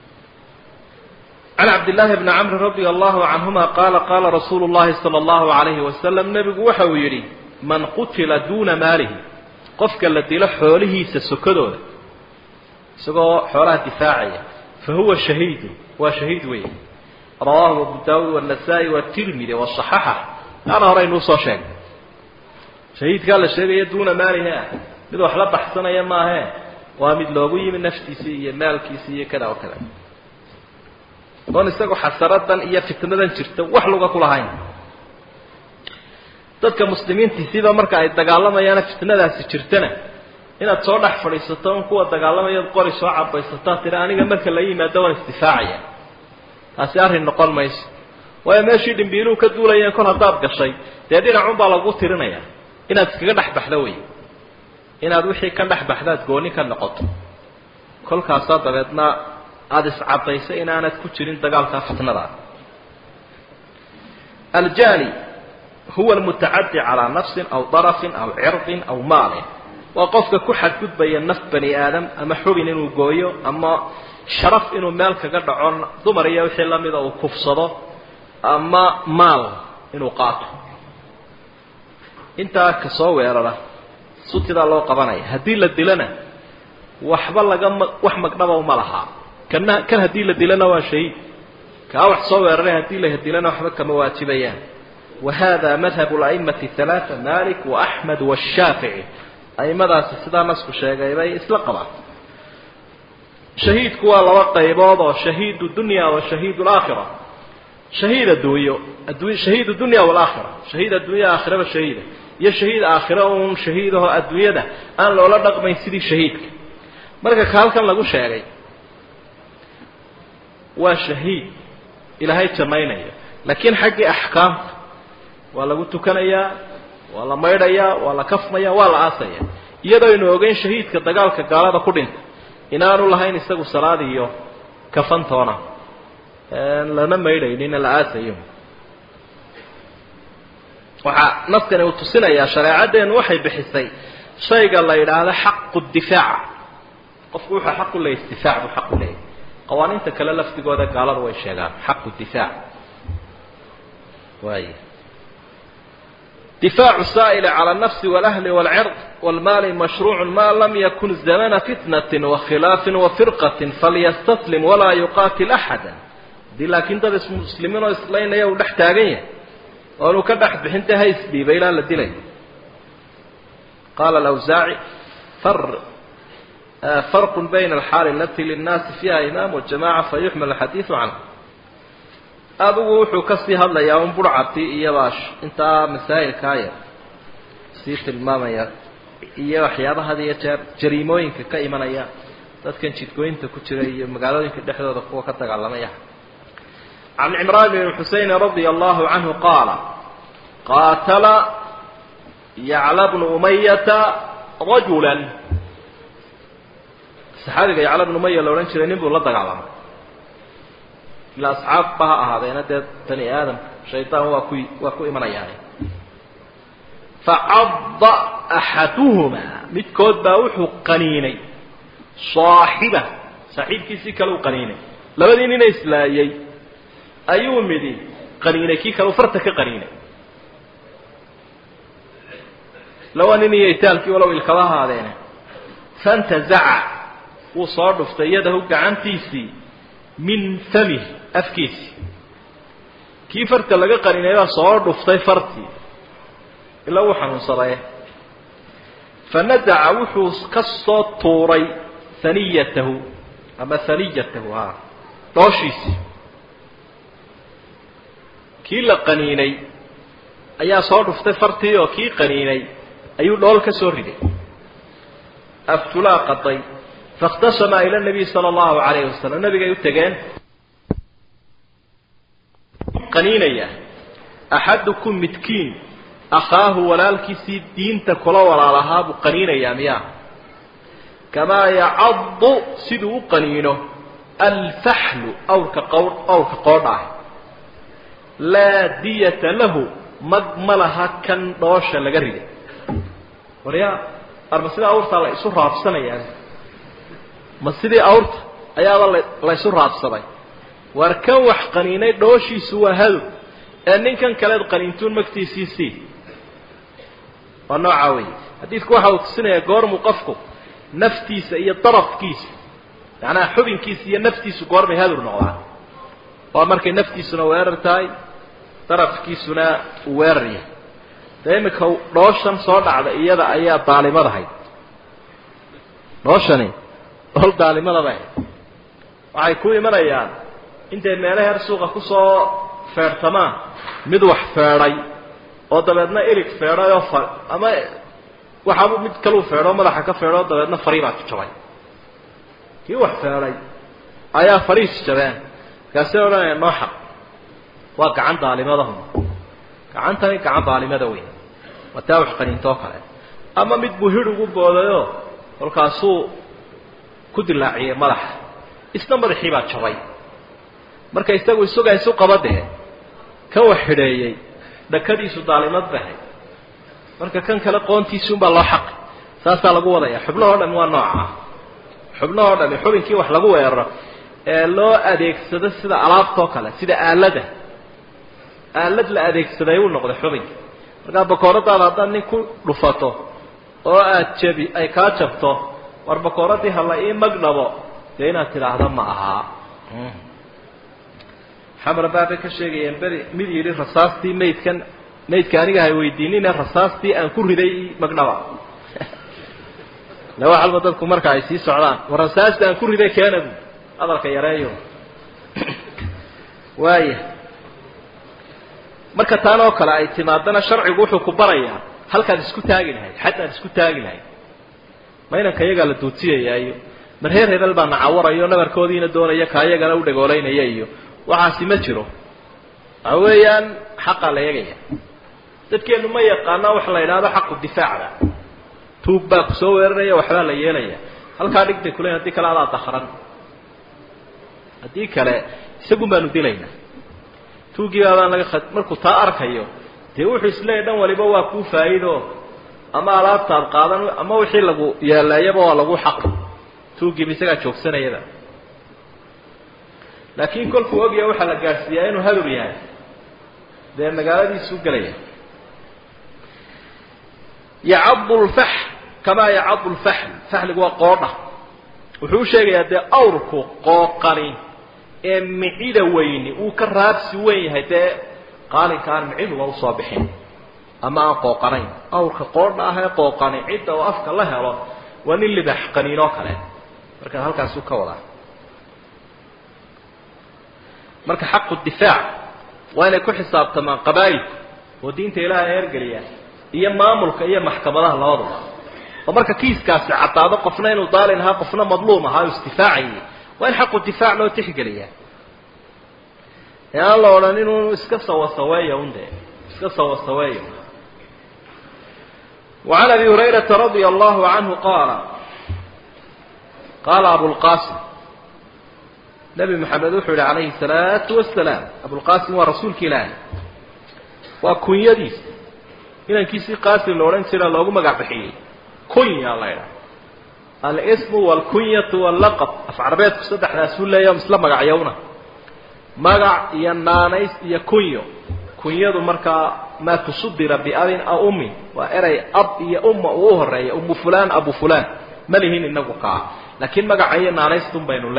can cabdillaahi bni camri radia allahu canhuma qaala qaala rasuulu llahi sala allahu alayhi wasalam nebigu waxa uu yidhi man qutila duuna maalihi qofka la dilo xoolihiisa sokadooda isagoo xoolaha difaacaya fa huwa shahiidu waa shahiid weeye rawaahu abu daawuud wanasaa-i watirmidi wasaxaxa taana hore aynuu soo sheegnay shahiidkaa la sheegaya duuna maalihi ah mid wax la baxsanaya maahe waa mid loogu yimi naftiisii iyo maalkiisii iyo kada oo kada oon isagu xasaradan iyo fitnadan jirta wax luga ku lahayn dadka muslimiintiisiiba marka ay dagaalamayaana fitnadaasi jirtana inaad soo dhex fadhiisato un kuwa dagaalamayaad qori soo cabaysataa tiri aniga marka la yimaado waan isdifaacaya taasi arrin noqon mayso waayo meeshii dhimbiiluhu ka duulayeen kol haddaad gashay dee dhinacun baa lagu tirinaya inaad iskaga dhex baxdo wey inaad wixii ka dhex baxdaad gooni ka noqoto kolkaasaa dabeedna aada iscadayso inaanad ku jirin dagaalkaa fitnadaa aljani huwa almutacadi calaa nafsin aw darafin aw cirdin aw maalin waa qofka ku xadgudbaya naf bani aadam ama xubin inuu gooyo ama sharaf inuu meel kaga dhaco dumar iyo wixii lamida uu kufsado ama maal inuu qaato intaa kasoo weerara sutidaa loo qabanaya haddii la dilana waxba lagama wax magdhaba uma lahaa kana kan haddii la dilana waa shahiid kaa wax soo weeraray haddii la dilana waxba kama waajibayaan wa hada madhab la'imati halaaa malik waaxmed washaafici aimadaasi sidaa nasku sheegay bay isla qabaan shahiidku waa laba qaybood oo shahiid dunya wa shahiid laakhira shahiid adduunyo addu shahiid dunya walaakhira shahiid addunya aakhiraba shahiida iyo shahiid aakhira uun shahiidaho adduunyada aan loola dhaqmayn sidii shahiidka marka ka halkan lagu sheegay waa shahiid ilaahay jannaynaya laakiin xaggii axkaamta waa lagu tukanayaa waa la maydhayaa waa la kafmaya waa la aasaya iyadoo aynu ogeyn shahiidka dagaalka gaalada ku dhinta inaanu lahayn isagu salaad iyo kafantoona lana maydhaynina la aasayo waxaa naskani uu tusinayaa shareecaddeenu waxay bixisay shayga la yidhaahdo xaqu difaac qofku wuxuu xaq u leeyahy isdifaac buu xaq u leeyahy qawaaniinta kale lafdigooda gaaladu way sheegaan xaqu difaac waay difaacu saa'ili cala alnafsi walahli walcird walmaali mashruucu ma lam yakun zamana fitnatin wakhilaafin wafirqatin falyastaslim walaa yuqaatil axada haddii laakiin dad ismuslimiin oo islaynaya uu dhex taagan yahay oonu ka dhex bixinta ha isdhiiba ilaa la dilay qaala alawsaaci far farq bayna alxaali alati linnaasi fiiha imaam wajamaca fayuxmal alxadiidu canhu adigu wuxuu kasii hadlayaa un burcati iyo baash intaa masaa'ilkaa yar sii tilmaamaya iyo waxyaabaha had iyo jeer jariimooyinka ka imanaya dadkan jidgooyinta ku jira iyo magaalooyinka dhexdooda kuwa ka dagaalamaya can cimraan bn xuseyn radia allahu canhu qaala qaatala yacla bnu umayata rajula saxaabiga yacla bnu umaya la odhan jiray nin buu la dagaalamay ila asxaabba ha ahaadeena dee bani aadamka shaydaan waa ku waa ku imanayaan facadda axaduhumaa midkood baa wuxuu qaniinay saaxiba saaxiibkiisii kale u qaniinay labadii nina islaayay ayuu midi qaniinay kii kale u farta ka qaniinay lawa nin iyo itaalkii walow ilkaba ahaadeene fantazaca wuu soo dhuftay yadahu gacantiisii min famih afkiisii kii farta laga qaninay baa soo dhuftay fartii ilaa wuu xanuunsaday fanadaca wuxuu ka soo tuuray haniyatahu ama haniyatahu ha dhooshiisii kii la qaniinay ayaa soo dhuftay fartii oo kii qaniinay ayuu dhool ka soo riday aftulaa qaday faاkhtasama ila nabiy sala allahu alayhi wasalam nabigay u tegeen qaniinaya axadukum midkiin akhaahu walaalkiisii diinta kula walaalahaa buu qaniinayaa miyaa kamaa yacaddu siduu u qaniino alfaxlu awrka qowr awrka qoodha ah laa diyata lahu mag ma laha kan dhoosha laga riday waryaa arma sidii awrtaa la isu raabsanayaa ma sidii awrta ayaaba la la ysu raabsaday war kan wax qaniinay dhooshiisu waa hadow ee ninkan kaleed qaniintuun magtiisii sii waa noocaa wey xadiidku waxa uu tusinayaa goormuu qofku naftiisa iyo darafkiisa macnaha xubinkiisa iyo naftiisu goormay hadur noqdaan waa markay naftiisuna weerar tahay darafkiisuna uu weerar yahay dee iminka dhooshan soo dhacda iyada ayaa daalimadahayd dhooshani dhool daalimadaba waxay ku imanayaan intay meelo heer suuqa kusoo feedhtamaan mid wax feedhay oo dabeedna ilig feedhay oo fa ama waxaabu mid kaluu feedho madaxa ka feedho oo dabeedna farii baa jabay kii wax feedhay ayaa fariis jabeen markaasay odhanaya noo xaq waa gacan daalimadahun gacantani gacan daalimada weyn waa taa wax qaniintoo kale ama mid buu hid ugu boodayoo kolkaasuu ku dilaaciyey madaxa isna madaxii baa jabay marka isagu isagaa isu qaba dee kan wax xidheeyey dhakadiisu daalimad bahay marka kan kale qoontiisuunbaa loo xaqi saasaa lagu wadaya xubnahoo dhami waa nooca ah xubnahoo dhami xubinkii wax lagu weeraro ee loo adeegsado sida alaabtoo kale sida aalada aalad la adeegsaday uu noqday xubinka markaa bakooradaada haddaad nin ku dhufato oo aad jabi ay kaa jabto war bakooradii hala ii magdhabo dee inaad tidhaahda ma ahaa xamar baabay ka sheegayeen beri mid yidhi rasaastii maydkan maydka aniga hay weydiinine rasaastii aan ku riday magdhaba le wax alba dadku marka ay sii socdaan war rasaasta aan ku riday keena bu hadalka yareeyo waaya marka taan oo kale ay timaadana sharcigu wuxuu ku barayaa halkaad isku taagi lahayd xadd isku taagi lahayd ma inanka iyagaa la duudsiyaya iyo mar reer hebel baa nacawarayo nabarkoodiina doonaya ka iyagana u dhagoolaynaya iyo waxaasi ma jiro waxa weeyaan xaqaa la eegaya dadkeenu ma yaqaana waxa la yidhahdo xaqu difaacda tuug baa ku soo weeraraya waxbaa la yeelaya halkaa dhig bay kuleeyiin haddii kale adaa dakran haddii kale isagun baanu dilaynaa tuugii baabaan laga markuu taa arkayo dee wuxuu isleeyahy dhan waliba waa kuu faa'iido ama alaabtaad qaadan ama wixii lagu yeeleeyaba waa lagu xaqi tuugiiba isagaa joogsanayaba laakiin kolkuu ogyahay waxaa la gaadhsiiyaa inuu hadur yahay dee magaaladiisuu gelaya yacadu lfax kamaa yacadu lfaxl faxligu waa qoodha wuxuu u sheegayaa dee awrku qooqani ee micida weyni uu ka raabsi weyn yahay dee qaalinka aan miciduba usoo bixin ama aan qooqanayn awrka qoodha ah ee qooqani cidda oo afka la helo waa nin libax qaniinoo kale marka halkaasuu ka wadaa marka xaqu difaac waa inay ku xisaabtamaan qabaa'ilku oo diinta ilaahay eergeliya iyo maamulka iyo maxkamadaha labaduba oo marka kiiskaasi caddaado qofna inuu daalin ahaa qofna madluum ahaa o isdifaacayay waa in xaqu difaac loo tixgeliyaa ee aan la odhan inuu iska sawasaweeyo un dee iska sawasaweeyo وعن أبي هريرة رضي الله عنه قال قال أبو القاسم نبي محمد وحول عليه الصلاة والسلام أبو القاسم ورسولك إلهي وكن يديس إن كيسي قاسم لورين سيرا لوغو مقع بحيي كن يا الله يرى الاسم والكنية واللقب أفعربيت كسدح رسول الله يوم اسلام مقع يونا مقع ينانيس يكنيو kunyadu markaa maa tusudira biabin aw ummin waa eray ab iyo umma uu u horeeya umu fulan abu fulan ma lihin inagu kaa laakiin magaca iyo naanaystun baynu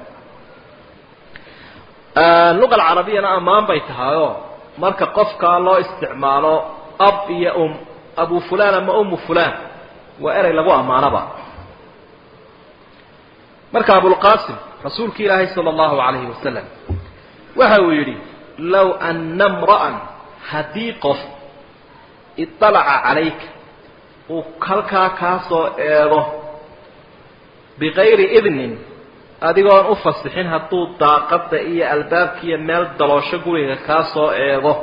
leenahay luqa alcarabiyana ammaan bay tahayoo marka qofkaa loo isticmaalo ab iyo um abu fulan ama umu fulan waa eray lagu ammaanaba marka abulqasim rasuulki ilaahay sala allahu calayhi wasalam waxa uu yidhi low ana mra'an haddii qof iطalaca calayka uu halkaa kaa soo eego bikayri idnin adigoon u fasixin hadduu daaqadda iyo albaabkiiyo meel daloosho guriga kaa soo eego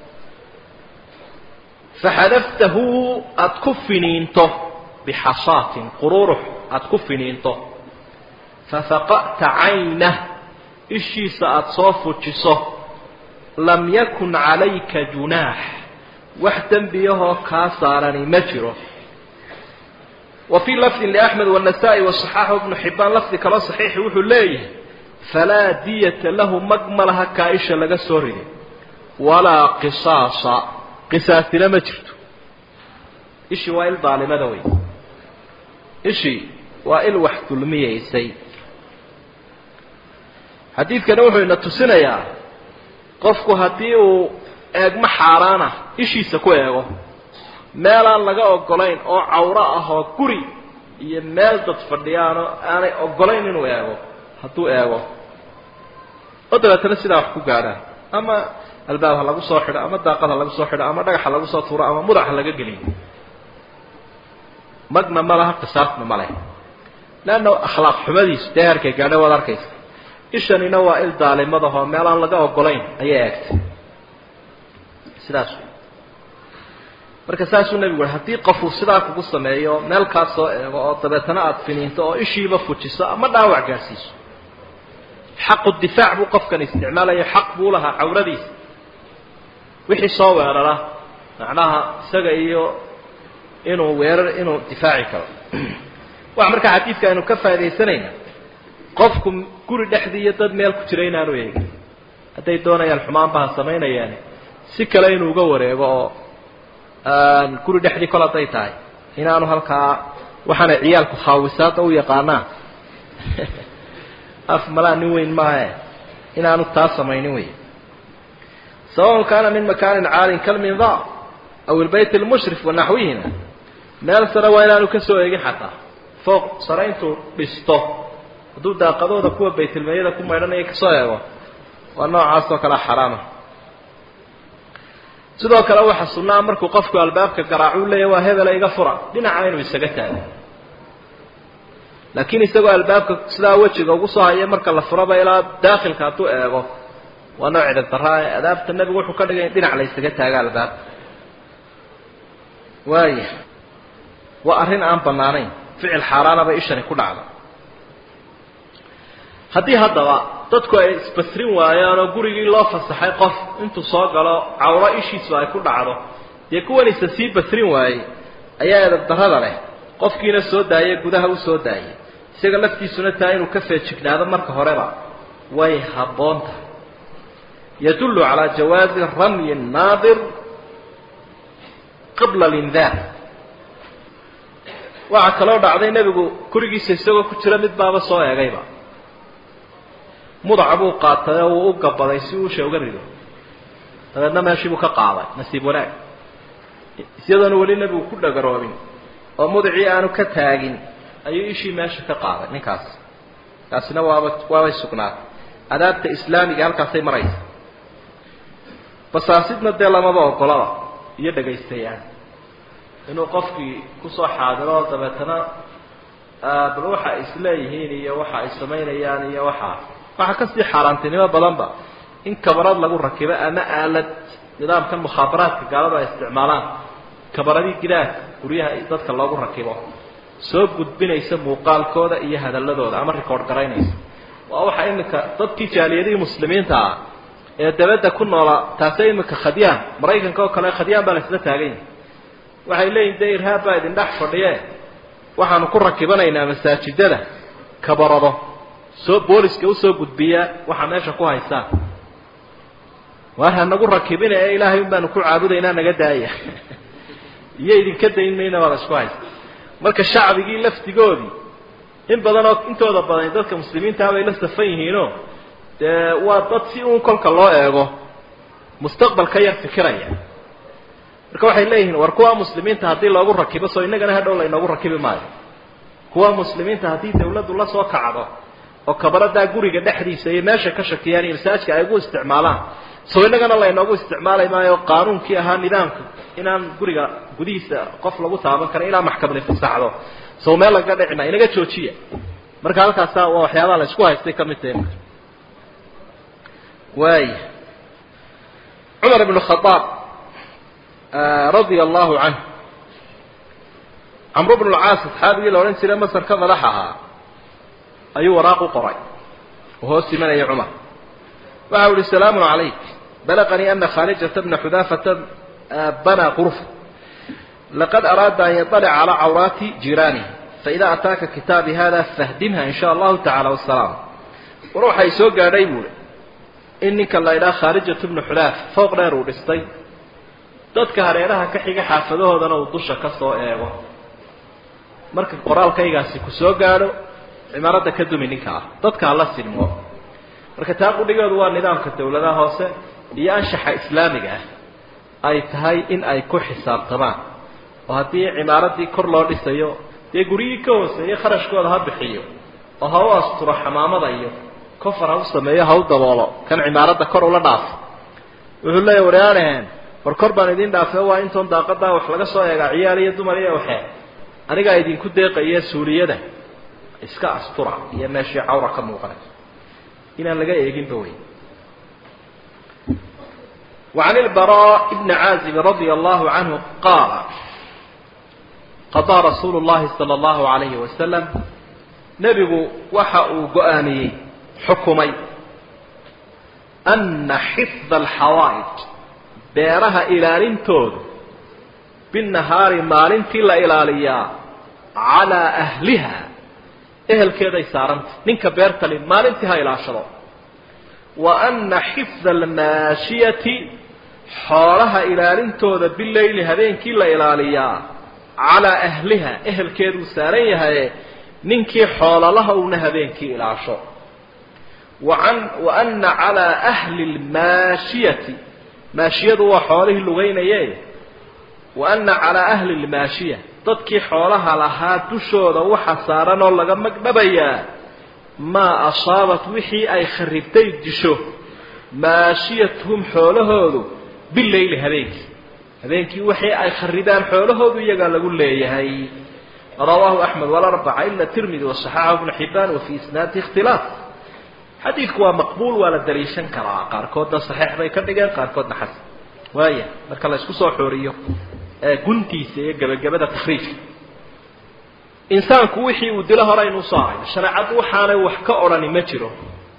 faxadaftahu aada ku finiinto bixashaatin qururux aada ku finiinto fafaqa'ta caynah ishiisa aada soo fujiso lam yakun calayka junaax wax dembiyahoo kaa saarani ma jiro wa fii lafdin liaxmed wanasaa-i wasaxaaxu ibnu xibaan lafdi kaloo saxiixi wuxuu leeyahay falaa diyata lahu mag ma laha kaa isha laga soo riday walaa qisaasa qisaasina ma jirto ishii waa il daalimada wey ishii waa il wax dulmiyeysay xadiidkani wuxuu ina tusinayaa qofku haddii uu eegmo xaaraana ishiisa ku eego meelaan laga ogolayn oo cawro ah oo guri iyo meel dad fadhiyaanoo aanay ogolayn inuu eego hadduu eego oo dabeetana sidaa wax ku gaadhaan ama albaab ha lagu soo xidho ama daaqad ha lagu soo xidho ama dhagax ha lagu soo tuuro ama mudax ha laga geliyo magna ma laha qisaasna ma leh leanna akhlaaq xumadiisu dee herkay gaadha waad arkaysa ishanina waa il daalimadahoo meel aan laga ogolayn ayay eegtay sidaas marka saasuu nebigu ui haddii qofuu sidaa kugu sameeyo meel kaa soo eego oo dabeetana aada finiinto oo ishiiba fujiso ama dhaawac gaadhsiiso xaqu difaac buu qofkan isticmaalayo xaq buu lahaa cawradiisa wixii soo weerara macnaha isaga iyo inuu weerar inuu difaaci karo waxa markaa xadiidka aynu ka faaidaysanayna qofku guri dhexdii iyo dad meel ku jira inaanu eegin hadday doonayaan xumaanba ha samaynayaani si kale inuu uga wareego oo guri dhexdii kol hadday tahay inaanu halkaa waxaanay ciyaalku khaawisaada u yaqaanaan af malaa nin weyn maahe inaanu taa samaynin wey sawaun kaana min makaanin caalin kalminda aw ilbayt lmushrif wanaxwihima meel sare waa inaanu ka soo eegin xataa fooq sare intuu dhisto hadduu daaqadooda kuwa baytilmeeyada ku maydhanaya kasoo eego waa noocaas oo kalea xaraama sidoo kale waxaa sunnaa markuu qofku albaabka garaacuu leeyahy waa hebela iga fura dhinaca inuu isaga taago laakiin isagoo albaabka sidaa wejiga ugu soo haya marka la furaba ilaa daakhilka hadduu eego waa nooc cidab daraa ee adaabta nebigu wuxuu ka dhigay in dhinac la ysaga taaga albaabka waaya waa arrin aan bannaanayn ficil xaaraana bay ishani ku dhacda haddii haddaba dadku ay isbasrin waayaan oo gurigii loo fasaxay qof intuu soo galo cawro ishiisu ay ku dhacdo dee kuwanisa sii basrin waayey ayaa edab darrada leh qofkiina soo daayay gudaha u soo daayay isaga laftiisuna taa inuu ka feejignaado marka horeba way habboon tahay yadullu calaa jawaazi ramyi naadir qabla lindaar waxaa kaloo dhacday nebigu gurigiisa isagoo ku jira mid baaba soo eegayba mudaca buu qaatay oo wuu u gabaday si uusha uga rido dabeedna meeshii buu ka qaaday nasiib wanaag isyadoona weli nebigu ku dhagaroobin oo mudacii aanu ka taagin ayuu ishii meesha ka qaaday ninkaas taasina waaba waabay sugnaatay adaabta islaamiga halkaasay maraysa basaasidna dee lamaba ogolaba iyo dhagaystayaan inuu qofkii kusoo xaadiro dabeetana bal waxa ay isleeyihiin iyo waxa ay samaynayaan iyo waxaa waxaa kasii xaaraantinimo badanba in kabarad lagu rakibo ama aalad nidaamkan mukhaabaraadka gaalada ay isticmaalaan kabaradii gidaadka guryaha dadka loogu rakibo soo gudbinaysa muuqaalkooda iyo hadaladooda ama record garaynaysa waa waxa iminka dadkii jaaliyadihii muslimiinta ah ee dabadda ku noola taase iminka khadyaan maraykanka oo kale khadyaan baa la isla taagan yahay waxay leeyihin dee irhaab baa idin dhex fadhiye waxaanu ku rakibanaynaa masaajidada kabarado soo booliska usoo gudbiya waxaa meesha ku haysaan waar hanagu rakibina ee ilaahay un baanu ku caabudaynaa naga daaya iyo idinka dayn mayna baada isku haysa marka shacbigii laftigoodii in badan oo intooda badan dadka muslimiintaha bay la safan yihiinoo dee waa dad si uun kolka loo eego mustaqbalka yar fikiraya marka waxay leeyihiin war kuwa muslimiinta haddii loogu rakibo soo innagana hadhow laynoogu rakibi maayo kuwa muslimiinta haddii dawladdu la soo kacdo oo kabaradaa guriga dhexdiisa iyo meesha ka shakiyaan iyo masaajka ay ugu isticmaalaan soo innagana laynoogu isticmaali maayo qaanuunkii ahaa nidaamka inaan guriga gudihiisa qof lagu taaban karin ilaa maxkamadi fasaxdo soo meel laga dhicina inaga joojiya marka halkaasa waa waxyaabaha la isku haystay ka mid tahay waaya cumar ibn khadaab radia allahu canh camru bnu lcaas asxaabigii la odhan jiray masar ka madax ahaa ayuu waraaq u qoray oo hoos imanaya cumar waxa u ihi salaamun calayk balaqanii ana khaalijata bna xudaafata banaa qurfa laqad araada an yaطalica calى cawraati jiraanihi faida ataaka kitaabi hada fahdimha in sha allahu tacala wasalaam war waxay soo gaadhay buuhi in ninka la idhaha khaalijatu bnu xudaaf fooq dheer uu dhistay dadka hareeraha ka xiga xaafadahoodana uu dusha ka soo eego marka qoraalkaygaasi ku soo gaadho cimaaradda ka dumi ninka ah dadka hala sinmo marka taa qudhigeedu waa nidaamka dawladaha hoose iyo anshaxa islaamiga ah ay tahay in ay ku xisaabtamaan oo haddii cimaaraddii kor loo dhisayo dee guryihii ka hooseeye kharashkooda ha bixiyo oo ha u asturo xamaamada iyo kofar ha u sameeyo ha u daboolo kan cimaaradda kor ula dhaafo wuxuu leeya waryaanaheen war kor baan idin dhaafe waa intoon daaqadaa wax laga soo eegaa ciyaal iyo dumar iyo waxee anigaa idinku deeqaya suuliyada iska astura iyo meeshii cawra ka muuqanay inaan laga eeginba wey وعن البراء بن عازب رضي الله عنه قال قضى رسول الله صلى الله عليه وسلم نبgu waxa uu go-aamiyey xukumay أنa xفظ الxawaaئج beeraha ilaalintoodu bالنahaari maalintii la ilaaliyaa عalىa أhliha ehelkeeday saaranta ninka beertali maalintii ha ilaashado وأنa xفظ الmaashiyati xoolaha ilaalintooda bileyli habeenkii la ilaaliyaa calaa ahliha ehelkeeduu saaran yahaye ninkii xoololaha uuna habeenkii ilaasho waan wa ana calaa ahli lmaashiyati maashiyadu waa xoolihii lugaynaye wa ana calaa ahli lmaashiya dadkii xoolaha lahaa dushooda waxa saaran oo laga magdhabayaa maa asaabat wixii ay kharibtay disho maashiyatuhum xoolahoodu bileyli habeenkii habeenkii waxii ay kharibaan xoolahoodu iyagaa lagu leeyahay rawaahu axmed walarbaca ila tirmidi wasaxaxahu ibnu xibaan wa fii isnaadi ikhtilaaf xadiidku waa maqbuul waa la daliishan karaa qaarkoodna saxiix bay ka dhigeen qaarkoodna xasan waaya marka la isku soo xooriyo guntiisa iyo gebagabada takriijka insaanku wixii uu dilo hore aynu usoo aragno shareecaddu waxaanay wax ka odhani ma jiro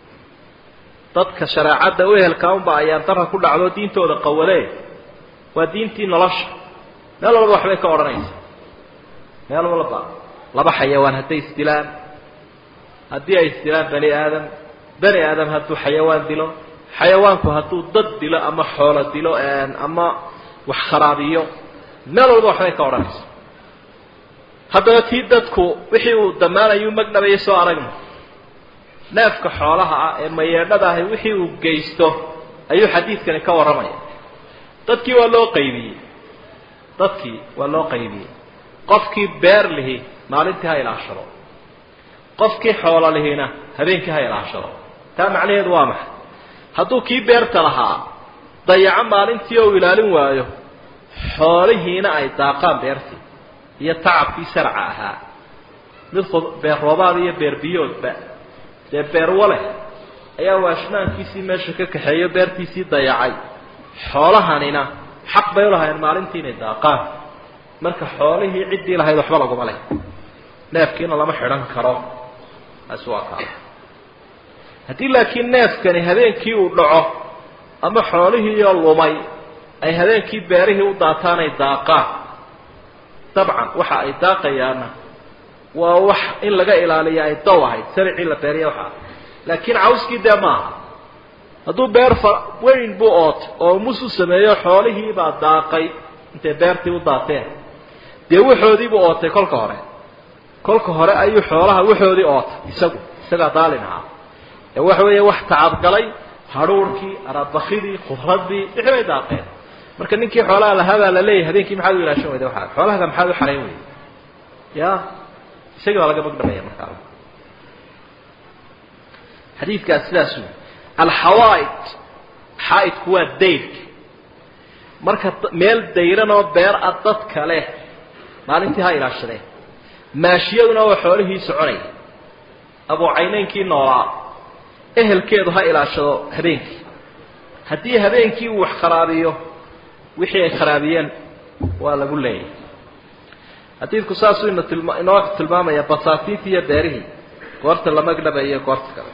dadka shareecadda u ehelkaa unba ayaan dara ku dhacdo diintooda qawalee waa diintii nolosha meel walba waxbay ka odhanaysa meel walba laba xayawaan hadday isdilaan haddii ay isdilaan bani aadam bani aadam hadduu xayawaan dilo xayawaanku hadduu dad dilo ama xoolo dilo ama wax kharaabiyo meel walba waxbay ka odhanaysa haddaba tii dadku wixii uu damaanayuu magdhabayay soo aragna neefka xoolaha ah ee mayeedhada ahi wixii uu geysto ayuu xadiidkani ka warramaya dadkii waa loo qaybiyey dadkii waa loo qaybiyey qofkii beer lihi maalintii ha ilaashado qofkii xoolo lihina habeenkii ha ilaashado taa macnaheedu waa maxay hadduu kii beerta lahaa dayaco maalintii oo u ilaalin waayo xoolihiina ay daaqaan beertii iyo tacabkii sharca ahaa mid beer roobaad iyo beer biyoodba dee beer waleh ayaa waashmaankiisii meesha ka kaxeeyo beertiisii dayacay xoolahanina xaq bay ulahayn maalintii inay daaqaan marka xoolihii ciddii lahayd waxba laguma leh neefkiina lama xidhan karo taasi waa kaa haddii laakiin neefkani habeenkii uu dhaco ama xoolihiioo lumay ay habeenkii beerihii u daataan ay daaqaan dabcan waxa ay daaqayaana waa wax in laga ilaaliya ay dow ahayd saricii la beeriya waxaa laakiin cawskii dee maaha hadduu beer fa weyn buu ootay oo mus u sameeyo xoolihiibaa daaqay intay beertii u daateen dee waxoodiibuu ootay kolka hore kolka hore ayuu xoolaha waxoodii ootay isagu isagaa daalin ahaa ee waxa weeye wax tacabgalay hadhuurkii arabakidii khudradii wixii bay daaqeen marka ninkii xoolaha lahaa baa la leeyahay habeenkii maxaad u ilaashan weyda waa xoolahaga maxaad u xarayn weyda ya isagii baa laga magdhabaya markaa xadiidkaas sidaas wey alxawaaid xaaidku waa dayrka marka meel dayran oo beer a dadka leh maalintii ha ilaashadeen maashiyaduna waa xoolihii soconaya abuucayneynkii noolaa ehelkeedu ha ilaashado habeenkii haddii habeenkii uu wax kharaabiyo wixii ay kharaabiyeen waa lagu leeyahay xadiidku saasuu ina tilma inoo tilmaamaya basaatiintii iyo beerihii goorta la magdhabayo goorta kale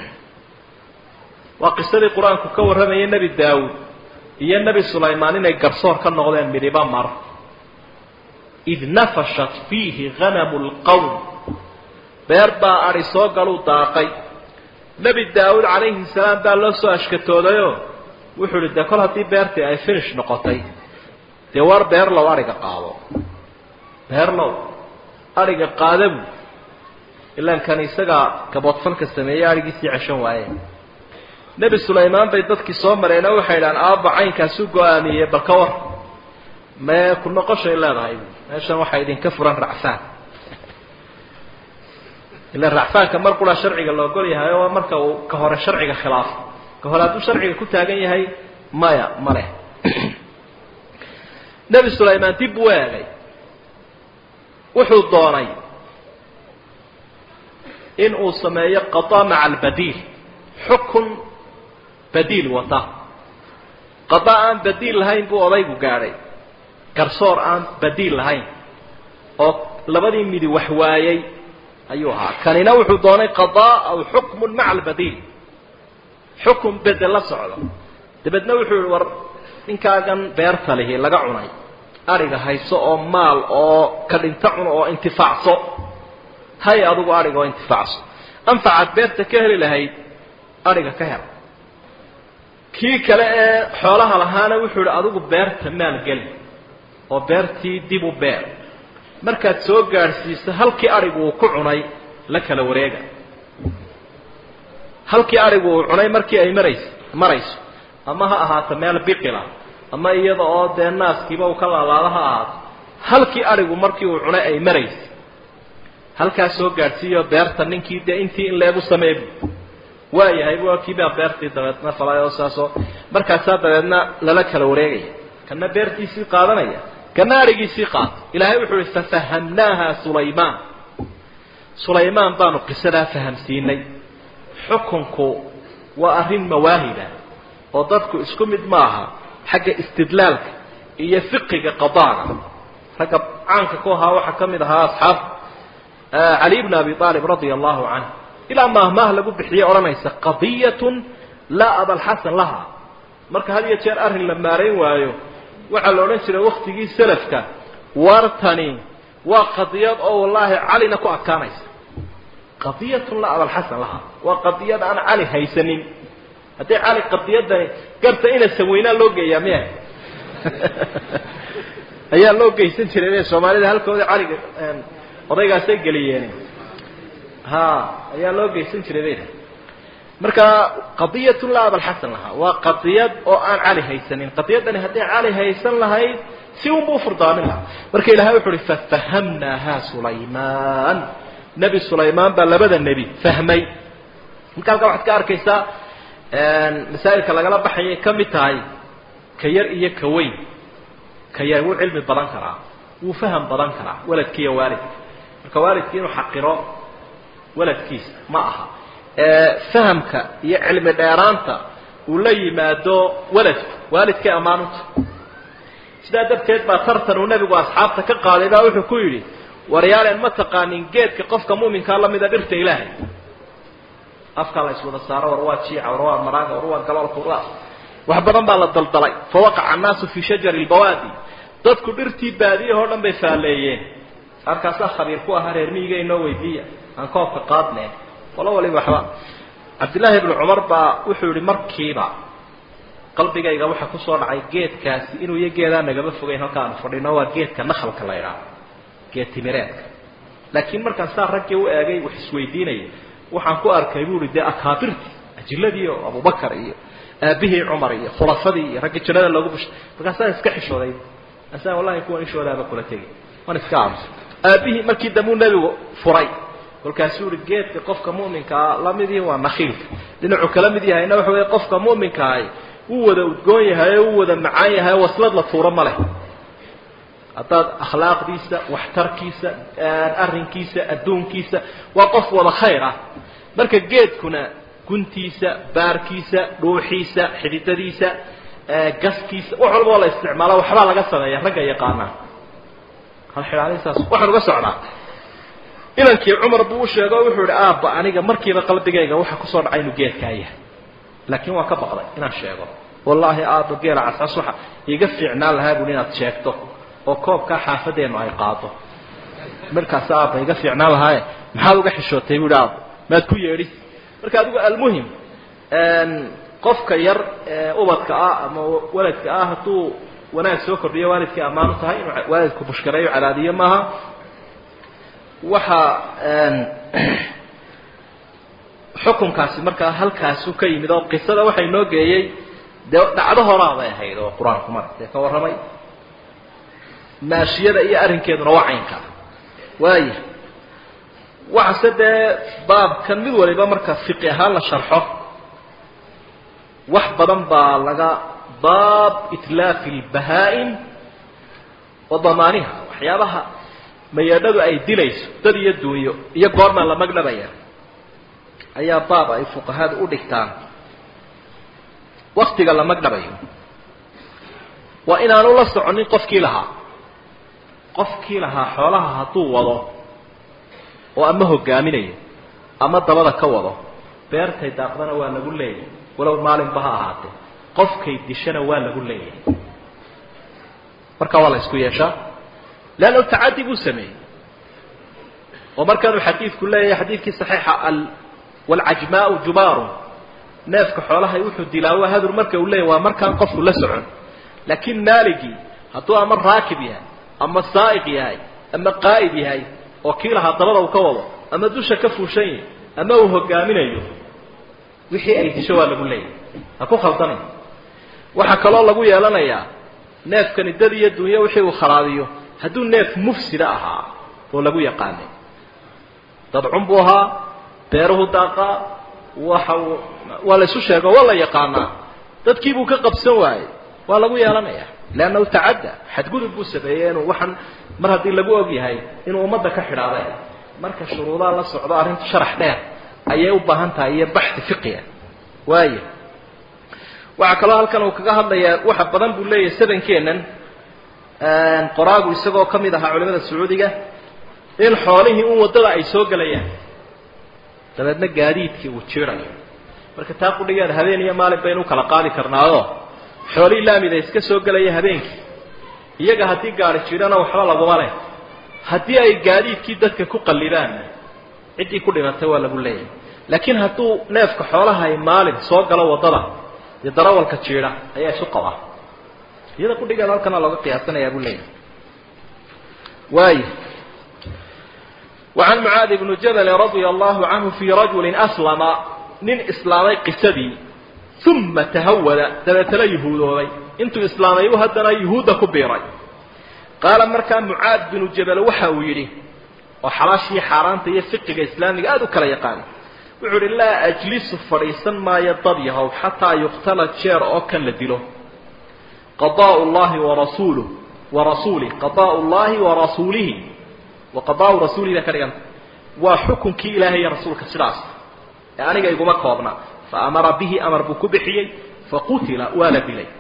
waa qisadii qur-aanku ka warramayay nebi daawuud iyo nebi sulaymaan inay garsoor ka noqdeen midhiba mar id nafashat fiihi hanamu lqowm beer baa adi soo galuu daaqay nebi daawuud calayhi salaam baa loo soo ashkatoodayoo wuxuu ihi dee kol haddii beertii ay finish noqotay dee war beerlow adhiga qaado beerlow adhiga qaadabu ilaan kan isagaa gaboodfalka sameeyey adhigiisii ceshan waaye nebi sulaymaan bay dadkii soo mareenoo waxay idhahaan aabba caynkaasu go-aamiyey bal ka war mee ku noqoshay leedahay meeshan waxaa idinka furan racfaan ila racfaanka mar qura sharciga la ogol yahay oo marka uu ka hore sharciga khilaafo ka hore hadduu sharciga ku taagan yahay maya ma leh nebi sulaymaan dib buu eegay wuxuu doonay in uu sameeyo qadaa maca albadiil xukun badiil wata qadaa aan badiil lahayn buu odaygu gaadhay garsoor aan badiil lahayn oo labadii midi wax waayey ayuu ahaa kanina wuxuu doonay qadaa aw xukmun maca albadiil xukun bedel la socdo dabeedna wuxuu yihi war ninkaagan beerta lihi laga cunay adhiga hayso oo maal oo ka dhinta cuno oo intifaacso hay adugu adhiga oo intifaacso anfacaad beerta ka heli lahayd adhiga ka hel kii kale ee xoolaha lahaana wuxuu yihi adigu beerta maalgeli oo beertii dib u beer markaad soo gaadhsiiso halkii adhigu uu ku cunay la kala wareega halkii adhigu uu cunay markii ay marays marayso ama ha ahaato meel biqila ama iyada oo dee naaskiiba uu ka laalaado ha ahaato halkii adhigu markii uu cunay ay marayso halkaas soo gaadhsiiyo beerta ninkii dee intii in leegu sameebu waayahay waa kiibaa beertii dabeedna falay oo saasoo markaasaa dabeedna lala kala wareegaya kana beertiisii qaadanaya kana adhigiisii qaata ilaahay wuxuu ihi fafahamnaaha sulaymaan sulaymaan baanu qisadaa fahamsiinay xukunku waa arrin mawaahiba oo dadku isku mid maaha xagga istidlaalka iyo fiqiga qadaaga ragga caanka ku ahaa waxaa ka mid ahaa asxaab cali bn abi aalib radia allahu canh ilaa maahmaah lagu bixiye odhanaysa qadiyatun laa abalxasan laha marka had iyo jeer arrin la maarayn waayo waxaa la odhan jiray waktigii selafka wartani waa qadiyad oo wallaahi calina ku adkaanaysa qadiyatun laa abalxasan laha waa qadiyad aan cali haysanin haddii cali qadiyadani garta ina saweynaa loo geeyaa miya ayaa loo geysan jiray soomaalida halkooda caliga odaygaasay geliyeen ha ayaa loo geysan jiray bay marka qadiyatun laa abalxasan lahaa waa qadiyad oo aan cali haysanin qadiyadani hadday cali haysan lahayd si unba ufurdaamin lahaa marka ilahay wuxu uhi fafahamnaaha sulaymaan nebi sulaymaan baa labada nebi fahmay marka halkaa waxaad ka arkaysaa masaa'ilka lagala baxayay ka mid tahay ka yar iyo ka weyn ka yar wuu cilmi badan karaa wuu faham badan karaa waladkiiyo waalidka marka waalidki inuu xaqiro waladkiisa ma aha fahamka iyo cilmi dheeraanta uu la yimaado waladku waalidkay ammaanunta sidaa darteed baa tartan uu nebigu asxaabta ka qaaday baa wuxuu ku yidhi waryaaleen ma taqaanin geedka qofka muuminkaa lamida dhirta ilaahay afkaa la iswada saaro war waa jiica war waa maraaga war waa galoolka war wax badan baa la daldalay fawaqaca annaasu fii shajari lbawaadi dadku dhirtii baadiyahoo dhan bay faalleeyeen halkaasaa khabiir ku ahaa reer miyiga inoo weydiiya aan koobka qaadne qolo waliba waxba cabdillaahi ibnu cumar baa wuxuu yihi markiiba qalbigayga waxaa kusoo dhacay geedkaasi inuu iyo geedaan nagama fogeyn halka aanu fadhino waa geedka nakhalka la idhaah geed timireedka laakiin markaan saa raggii u eegay wax isweydiinaya waxaan ku arkay bu ihi dee akaabirtii ajiladii oo abubakar iyo aabihii cumar iyo khulafadii iyo raggii jannada loogu bushay markaasaan iska xishooday asaan wallahi kuwan ishoodaaba kula tegi waan iska aamusay aabihii markii dambuu nebigu furay kolkaasuu ihi geedka qofka mu'minkaa lamidii waa nakhiilka dhinacuu kala mid yahayna waxa weeye qofka mu'minkaahi wuu wada udgoon yahay oo wuu wada macaan yahay oo waslad la tuuro ma leh haddaad akhlaaqdiisa waxtarkiisa arrinkiisa adduunkiisa waa qof wada khayr ah marka geedkuna guntiisa baarkiisa dhuuxiisa xididadiisa gaskiisa wax walba oo la isticmaalo waxbaa laga sameeya ragga yaqaanaa halxidhaanisaas waxaan uga socdaa inankii cumar buu u sheego o wuxuu ihi aabba aniga markiiba qalbigayga waxa kusoo dhacay inuu geedkaa yahay laakiin waan ka baqday inaan sheego wallaahi aabba geela cascas waxa iga fiicnaan lahaa bui inaad sheegto oo koobkaa xaafadeennu ay qaado markaas aabba iga fiicnaan lahaaye maxaad uga xishootay buuhi aabba maad ku yeedhi marka adigu almuhim qofka yar ee ubadka ah ama waladka ah hadduu wanaag soo kordhiyo waalidkii ammaan u tahay inuu waalidku bushkareeyo cadaadiyo maaha waxa xukunkaasi markaa halkaasu ka yimid oo qisada waxa inoo geeyey dee dhacdo horaa bay ahayd oo qur-aanku mar dee ka warramay maashiyada iyo arrinkeeduna waa caynka waaya waxase dee baabkan mid waliba marka fiqi ahaan la sharxo wax badan baa laga baab itlaafi lbahaa-im wa damaaniha waxyaabaha mayeedhadu ay dilayso dad iyo duunyo iyo goormaa la magdhabaya ayaa baab ay fuqahadu u dhigtaan waktiga la magdhabayo waa inaanu la soconin qofkii lahaa qofkii lahaa xoolaha hadduu wado oo ama hogaaminayo ama dabada ka wado beertay daaqdana waa lagu leeyahay walow maalinba ha ahaatee qofkay dishana waa lagu leeyahay marka waa la isku yeeshaa leanna tacadi buu sameeyey oo markaanuu xadiidku leeyahay xadiidkii saxiixa al waalcajmaau jubaaru neefka xoolahay wuxuu dilaa waa hadur marka uu leeyahy waa markaan qofku la socon laakiin maaligii hadduu ama raakib yahay ama saa'iq yahay ama qaa'id yahay oo kii lahaa dabada uu ka wado ama dusha ka fuushan yahay ama uu hogaaminayo wixii ay disho waa lagu leeyahay ha ku khaldanay waxaa kaloo lagu yeelanayaa neefkani dad iyo dunyo wixii uu khalaabiyo hadduu neef mufsida ahaa oo lagu yaqaanay dadcun buu ahaa beeruhu daaqaa waxa uu waa la isu sheego waa la yaqaanaa dadkiibuu ka qabsan waayey waa lagu yeelanaya leannahu tacadda xadgudub buu sameeyey inuu waxaan mar haddii lagu og yahay inuu ummadda ka xidhaade marka shuruudaa la socdo arrintu sharax dheer ayay u baahan tahay iyo baxi fiqiya waaya waxaa kaloo halkan uu kaga hadlayaa waxa badan buu leeyahay sadankeennan qoraagu isagoo ka mid ahaa culimada sacuudiga in xoolihii un waddada ay soo gelayaan dabeedna gaadiidkii uu jiirayo marka taa qudhigeeda habeen iyo maalin baynu kala qaadi karnaado xoolihii laamida iska soo gelaya habeenkii iyaga haddii gaari jirana waxba laguma leh haddii ay gaadiidkii dadka ku qallibaan ciddii ku dhimatay waa lagu leeyahay laakiin hadduu neefka xoolaha ay maalin soo galo waddada iyo darawalka jiidha ayaa isu qabaa iyada qudhigeeda halkana looga qiyaasanayaa buu leeyahay waaya وعن معاذ بن جبل رضي الله عنه في رجل أسلم nin islaamay qisadii uma tahawada dabeetana yuhuudoobay intuu islaamayu haddana yuhuudda ku biiray qaala markaa mucaad binu jabal waxa uu yidhi oo xalaashii xaaraanta iyo fiqiga islaamiga aada u kala yaqaana wuxuu idhi laa ajlisu fadhiisan maayo dad yahow xataa yuqtala jeer oo kan la dilo qadaau llahi warasuuluh warasuulih qadaau llahi warasuulihi wa qadaau rasuulihi bay ka dhiganta waa xukunkii ilaahay iyo rasuulka sidaas ee aniga iguma koobna fa amara bihi amar buu ku bixiyey faqutila waa la dilay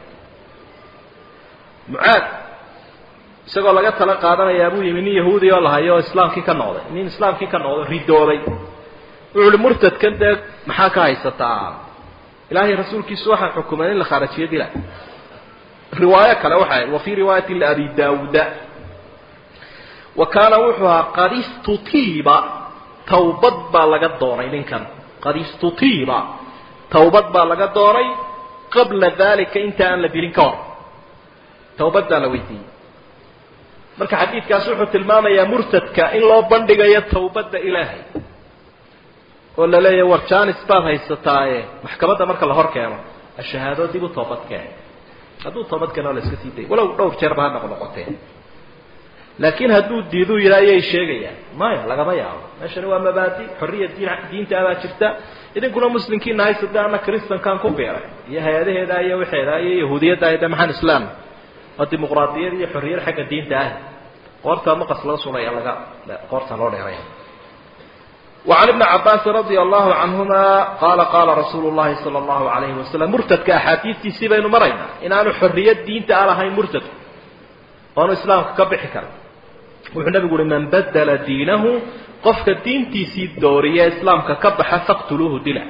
mucaad isagoo laga tala qaadanayaa buu yimi nin yahuudi oo lahayo oo islaamkii ka noqday nin islaamkii ka noqday ridoobay wuxuu uhi murtadkan dee maxaa ka haysataa ilaahay rasuulkiisu waxaa xukumay in la khaarajiyo dila riwaayo kale waxay ahayd wa fii riwaayati liabi daawuda wa kaana wuxuu ahaa qad istutiiba tawbad baa laga doonay ninkan qad istutiiba tawbad baa laga doonay qabla dalika inta aan la dilin ka hor tawbad baa la weydiiyey marka xadiidkaas wuxuu tilmaamayaa murtadka in loo bandhigayo tawbadda ilaahay oo la leeyahay war janis baad haysataaye maxkamadda marka la hor keeno ashahaado dib u toobad keen hadduu toobad keeno la iska sii day walow dhowr jeerba ha noqnoqotee laakiin hadduu diiduu yidha ayay sheegayaan maya lagama yaabo meeshani waa mabaadi xorriya diin diinta abaa jirta idinkuna muslimkiina haysada ana kristankan ku biiray iyo hay-adaheeda iyo waxeeda iyo yahuudiyadda de maxaan islaam waa dimuqraadiyad iyo xorriyad xagga diinta ah qoortaa maqas loo sulaya laga qoorta loo dheeraya وعن ابن عباس رضي الله عنهما قال قال رسول الله صلى الله عليه وسلم مرتد كأحاديث سيبين مرينا إن أنا حرية دين تعالى هاي مرتد وأنا إسلام كبح كلام wuxuu nabigu uhi man badala diinahu qofka diintiisii dooriya islaamka ka baxa faqtuluuhu dila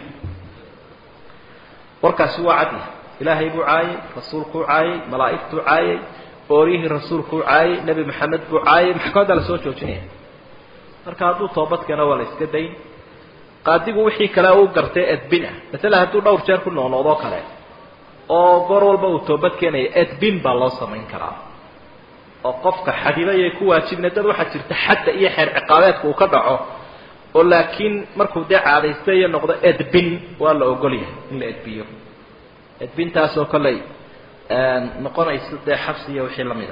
warkaasi waa cadya ilaahay buu caayay rasuulkuu caayay malaa'igtuu caayay ooriyihii rasuulkuu caayay nebi maxamed buu caayay maxkamadda la soo joojinaya marka hadduu toobad keeno waa la iska dayn qaadigu wixii kale u gartay edbin ah masala hadduu dhowr jeer ku noqnoqdoo kale oo goor walba uu toobad keenaya edbin baa loo samayn karaa oo qofka xadibaya ku waajibna dad waxaa jirta xadda iyo xeer ciqaabeedka uu ka dhaco oo laakiin markuu dee caadaysta iyo noqdo edbin waa la ogol yahay in la edbiyo edbintaasoo kolley noqonaysa dee xabsi iyo wixii lamida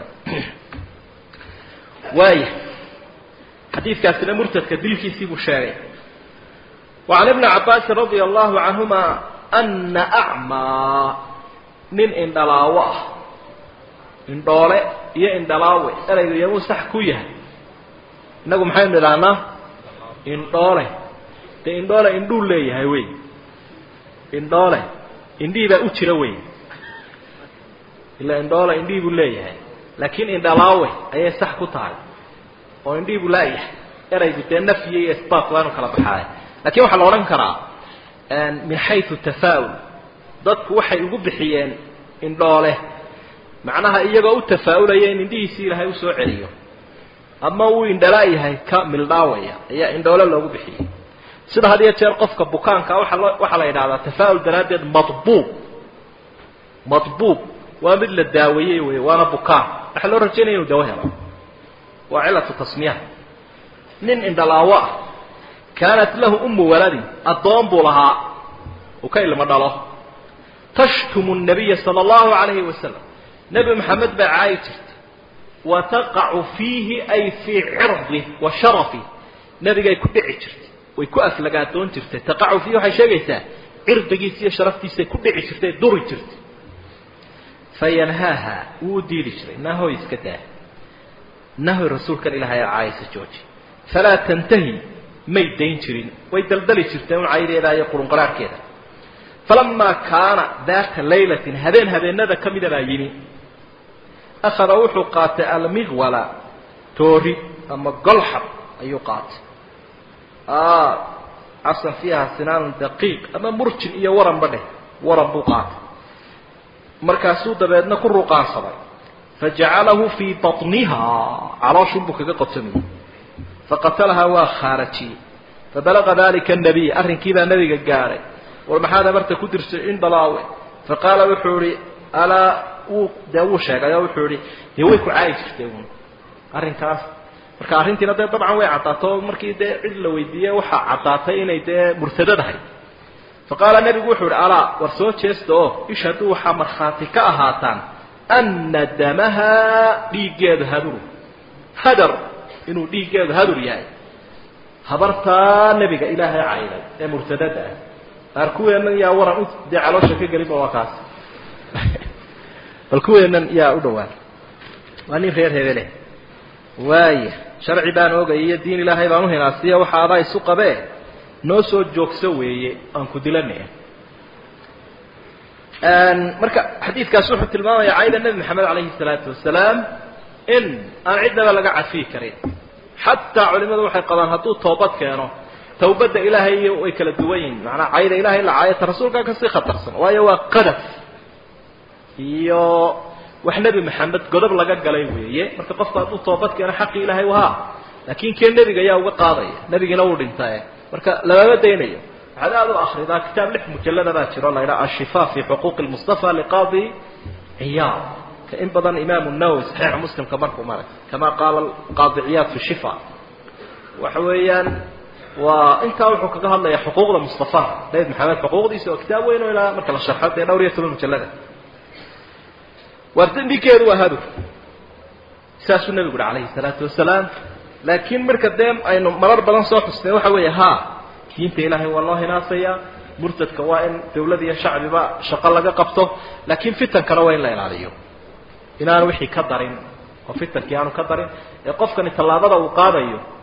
waaya xadiidkaasina murtadka dilkiisii buu sheegay وعن ابن عباس رضي الله عنهما أن أعمى nin indhalaawo ah indhoole iyo indhalaawe eraygu iyamuu sax ku yahay innagu maxaynu idhahnaa indhoole dee indhoole indhuu leeyahay wey indhoole indhihii baa u jira wey ila indhoole indhihii buu leeyahay laakiin indhalaawe ayay sax ku tahay oo indhihii buu laayahay eraygu dee nafyi iyo isbaat waanu kala baxaay lakin waxaa la odhan karaa min xayu tafaa'ul dadku waxay ugu bixiyeen indhoole macnaha iyagoo u tafaa'ulaya in indhihiisii ilaahay usoo celiyo ama uu indhala yahay ka mildhaawaya ayaa indhoole loogu bixiyey sida had iyo jeer qofka bukaanka waaa loo waxaa la yidhahdaa tafaa'ul daraaddeed madbuub madbuub waa mid la daaweeyey wey waana bukaan waxaa loo rajaynaya inu dawo helo waa cilatu tasmiyaha nin indhalaawo ah kaanat lahu umu waladin addoon buu lahaa uu ka ilmo dhalo tashtumu nabiya sala allahu calayhi wasalam nebi maxamed baa caayi jirtay wa taqacu fiihi ay fii cirdih wa sharafih nebigay ku dhici jirtay way ku aflagaadoon jirtay taqacu fiihi waxay sheegaysaa cirdigiisa iyo sharaftiisay ku dhici jirtay duri jirtay fayanhaaha wuu u diidi jiray nahoy iska daa nahoy rasuulkan ilaahay a caayisa jooji falaa tantahi may dayn jirin way daldali jirteen un caydeeda iyo qurunqaraarhkeeda falamaa kaana daata laylatin habeen habeenada ka mida baa yimi akhada wuxuu qaatay almiqwala toori ama golxab ayuu qaatay casan fiiha sinaanun daqiiq ama murjin iyo waranba dheh waran buu qaatay markaasuu dabeedna ku ruqaansaday fajacalahu fii baطniha calooshunbuu kaga qotomiyey faqatalahaa waa khaarajiyey fabalaqa dalika nabiy arrinkii baa nabiga gaadhay war maxaad amarta ku dirsay indhalaawe faqaala wuxuu ihi alaa wuu dee wuu sheegay oo wuxuu ihi dee way ku caayi jirtay un arrinkaas marka arrintiina dee dabcan way caddaato markii dee cid la weydiiyey waxaa caddaatay inay dee murtadadahay faqaala nebigu wuxuu ihi alaa war soo jeesta oo ish hadduu waxaa markhaati ka ahaataan ana damaha dhiiggeedu haduru hadar inuu dhiiggeedu hadur yahay habartaa nebiga ilaahay cayday ee murtadada ah qaar kuweennan yaa waran u dee caloosha ka gelinba waa kaas bal kuweennan yaa u dhawaan waa nin reer hebele waaya sharci baan ogay iyo diin ilaahay baan uhinaasiya waxa adaa isu qabee noo soo joogso weeye aan ku dilanaya marka xadiidkaas wuxuu tilmaamaya cayda nebi maxamed calayhi salaatu wasalaam in aan cidnaba laga cafiyi karin xataa culimadu waxay qabaan hadduu toobad keeno tawbadda ilaahay iyo way kala duwan yihin macanaa cayda ilahay la caayata rasuulkaa kasii khatarsan waayo waa qadaf iyo wax nebi maxamed godob laga galay weeye marka qofku hadduu toobad keeno xaqii ilaahay wahaa laakin kee nebiga ayaa uga qaadaya nebigiina wuu dhintae marka lamama daynayo waxaad aada u akridaa kitaab lix mujalada baa jiro la ydhaha ashifa fi xuquuqi lmustafa liqaadi ciyaad ka in badan imaamu nawowi saxiixa muslimka markuu maray kama qaala qaadi ciyaad fi shifa waxa weeyaan waa intaa wuxuu kaga hadlaya xuquuqda mustafa nabi maxamed xuquuqdiisa oo kitaab weyn oo ilaa marka la sharxo dee dhowr iyo toban mujalada waa dembikeedu waa hadur saasuu nebigu uhi calayhi salaatu wasalaam laakiin marka dee aynu marar badan soo xusnay waxa weeye ha diinta ilaahay waa loo hinaasayaa murtadka waa in dawlad iyo shacbiba shaqo laga qabto laakiin fitankana waa in la ilaaliyo inaanu wixii ka darin oo fitankii aanu ka darin ee qofkani tallaabada uu qaadayo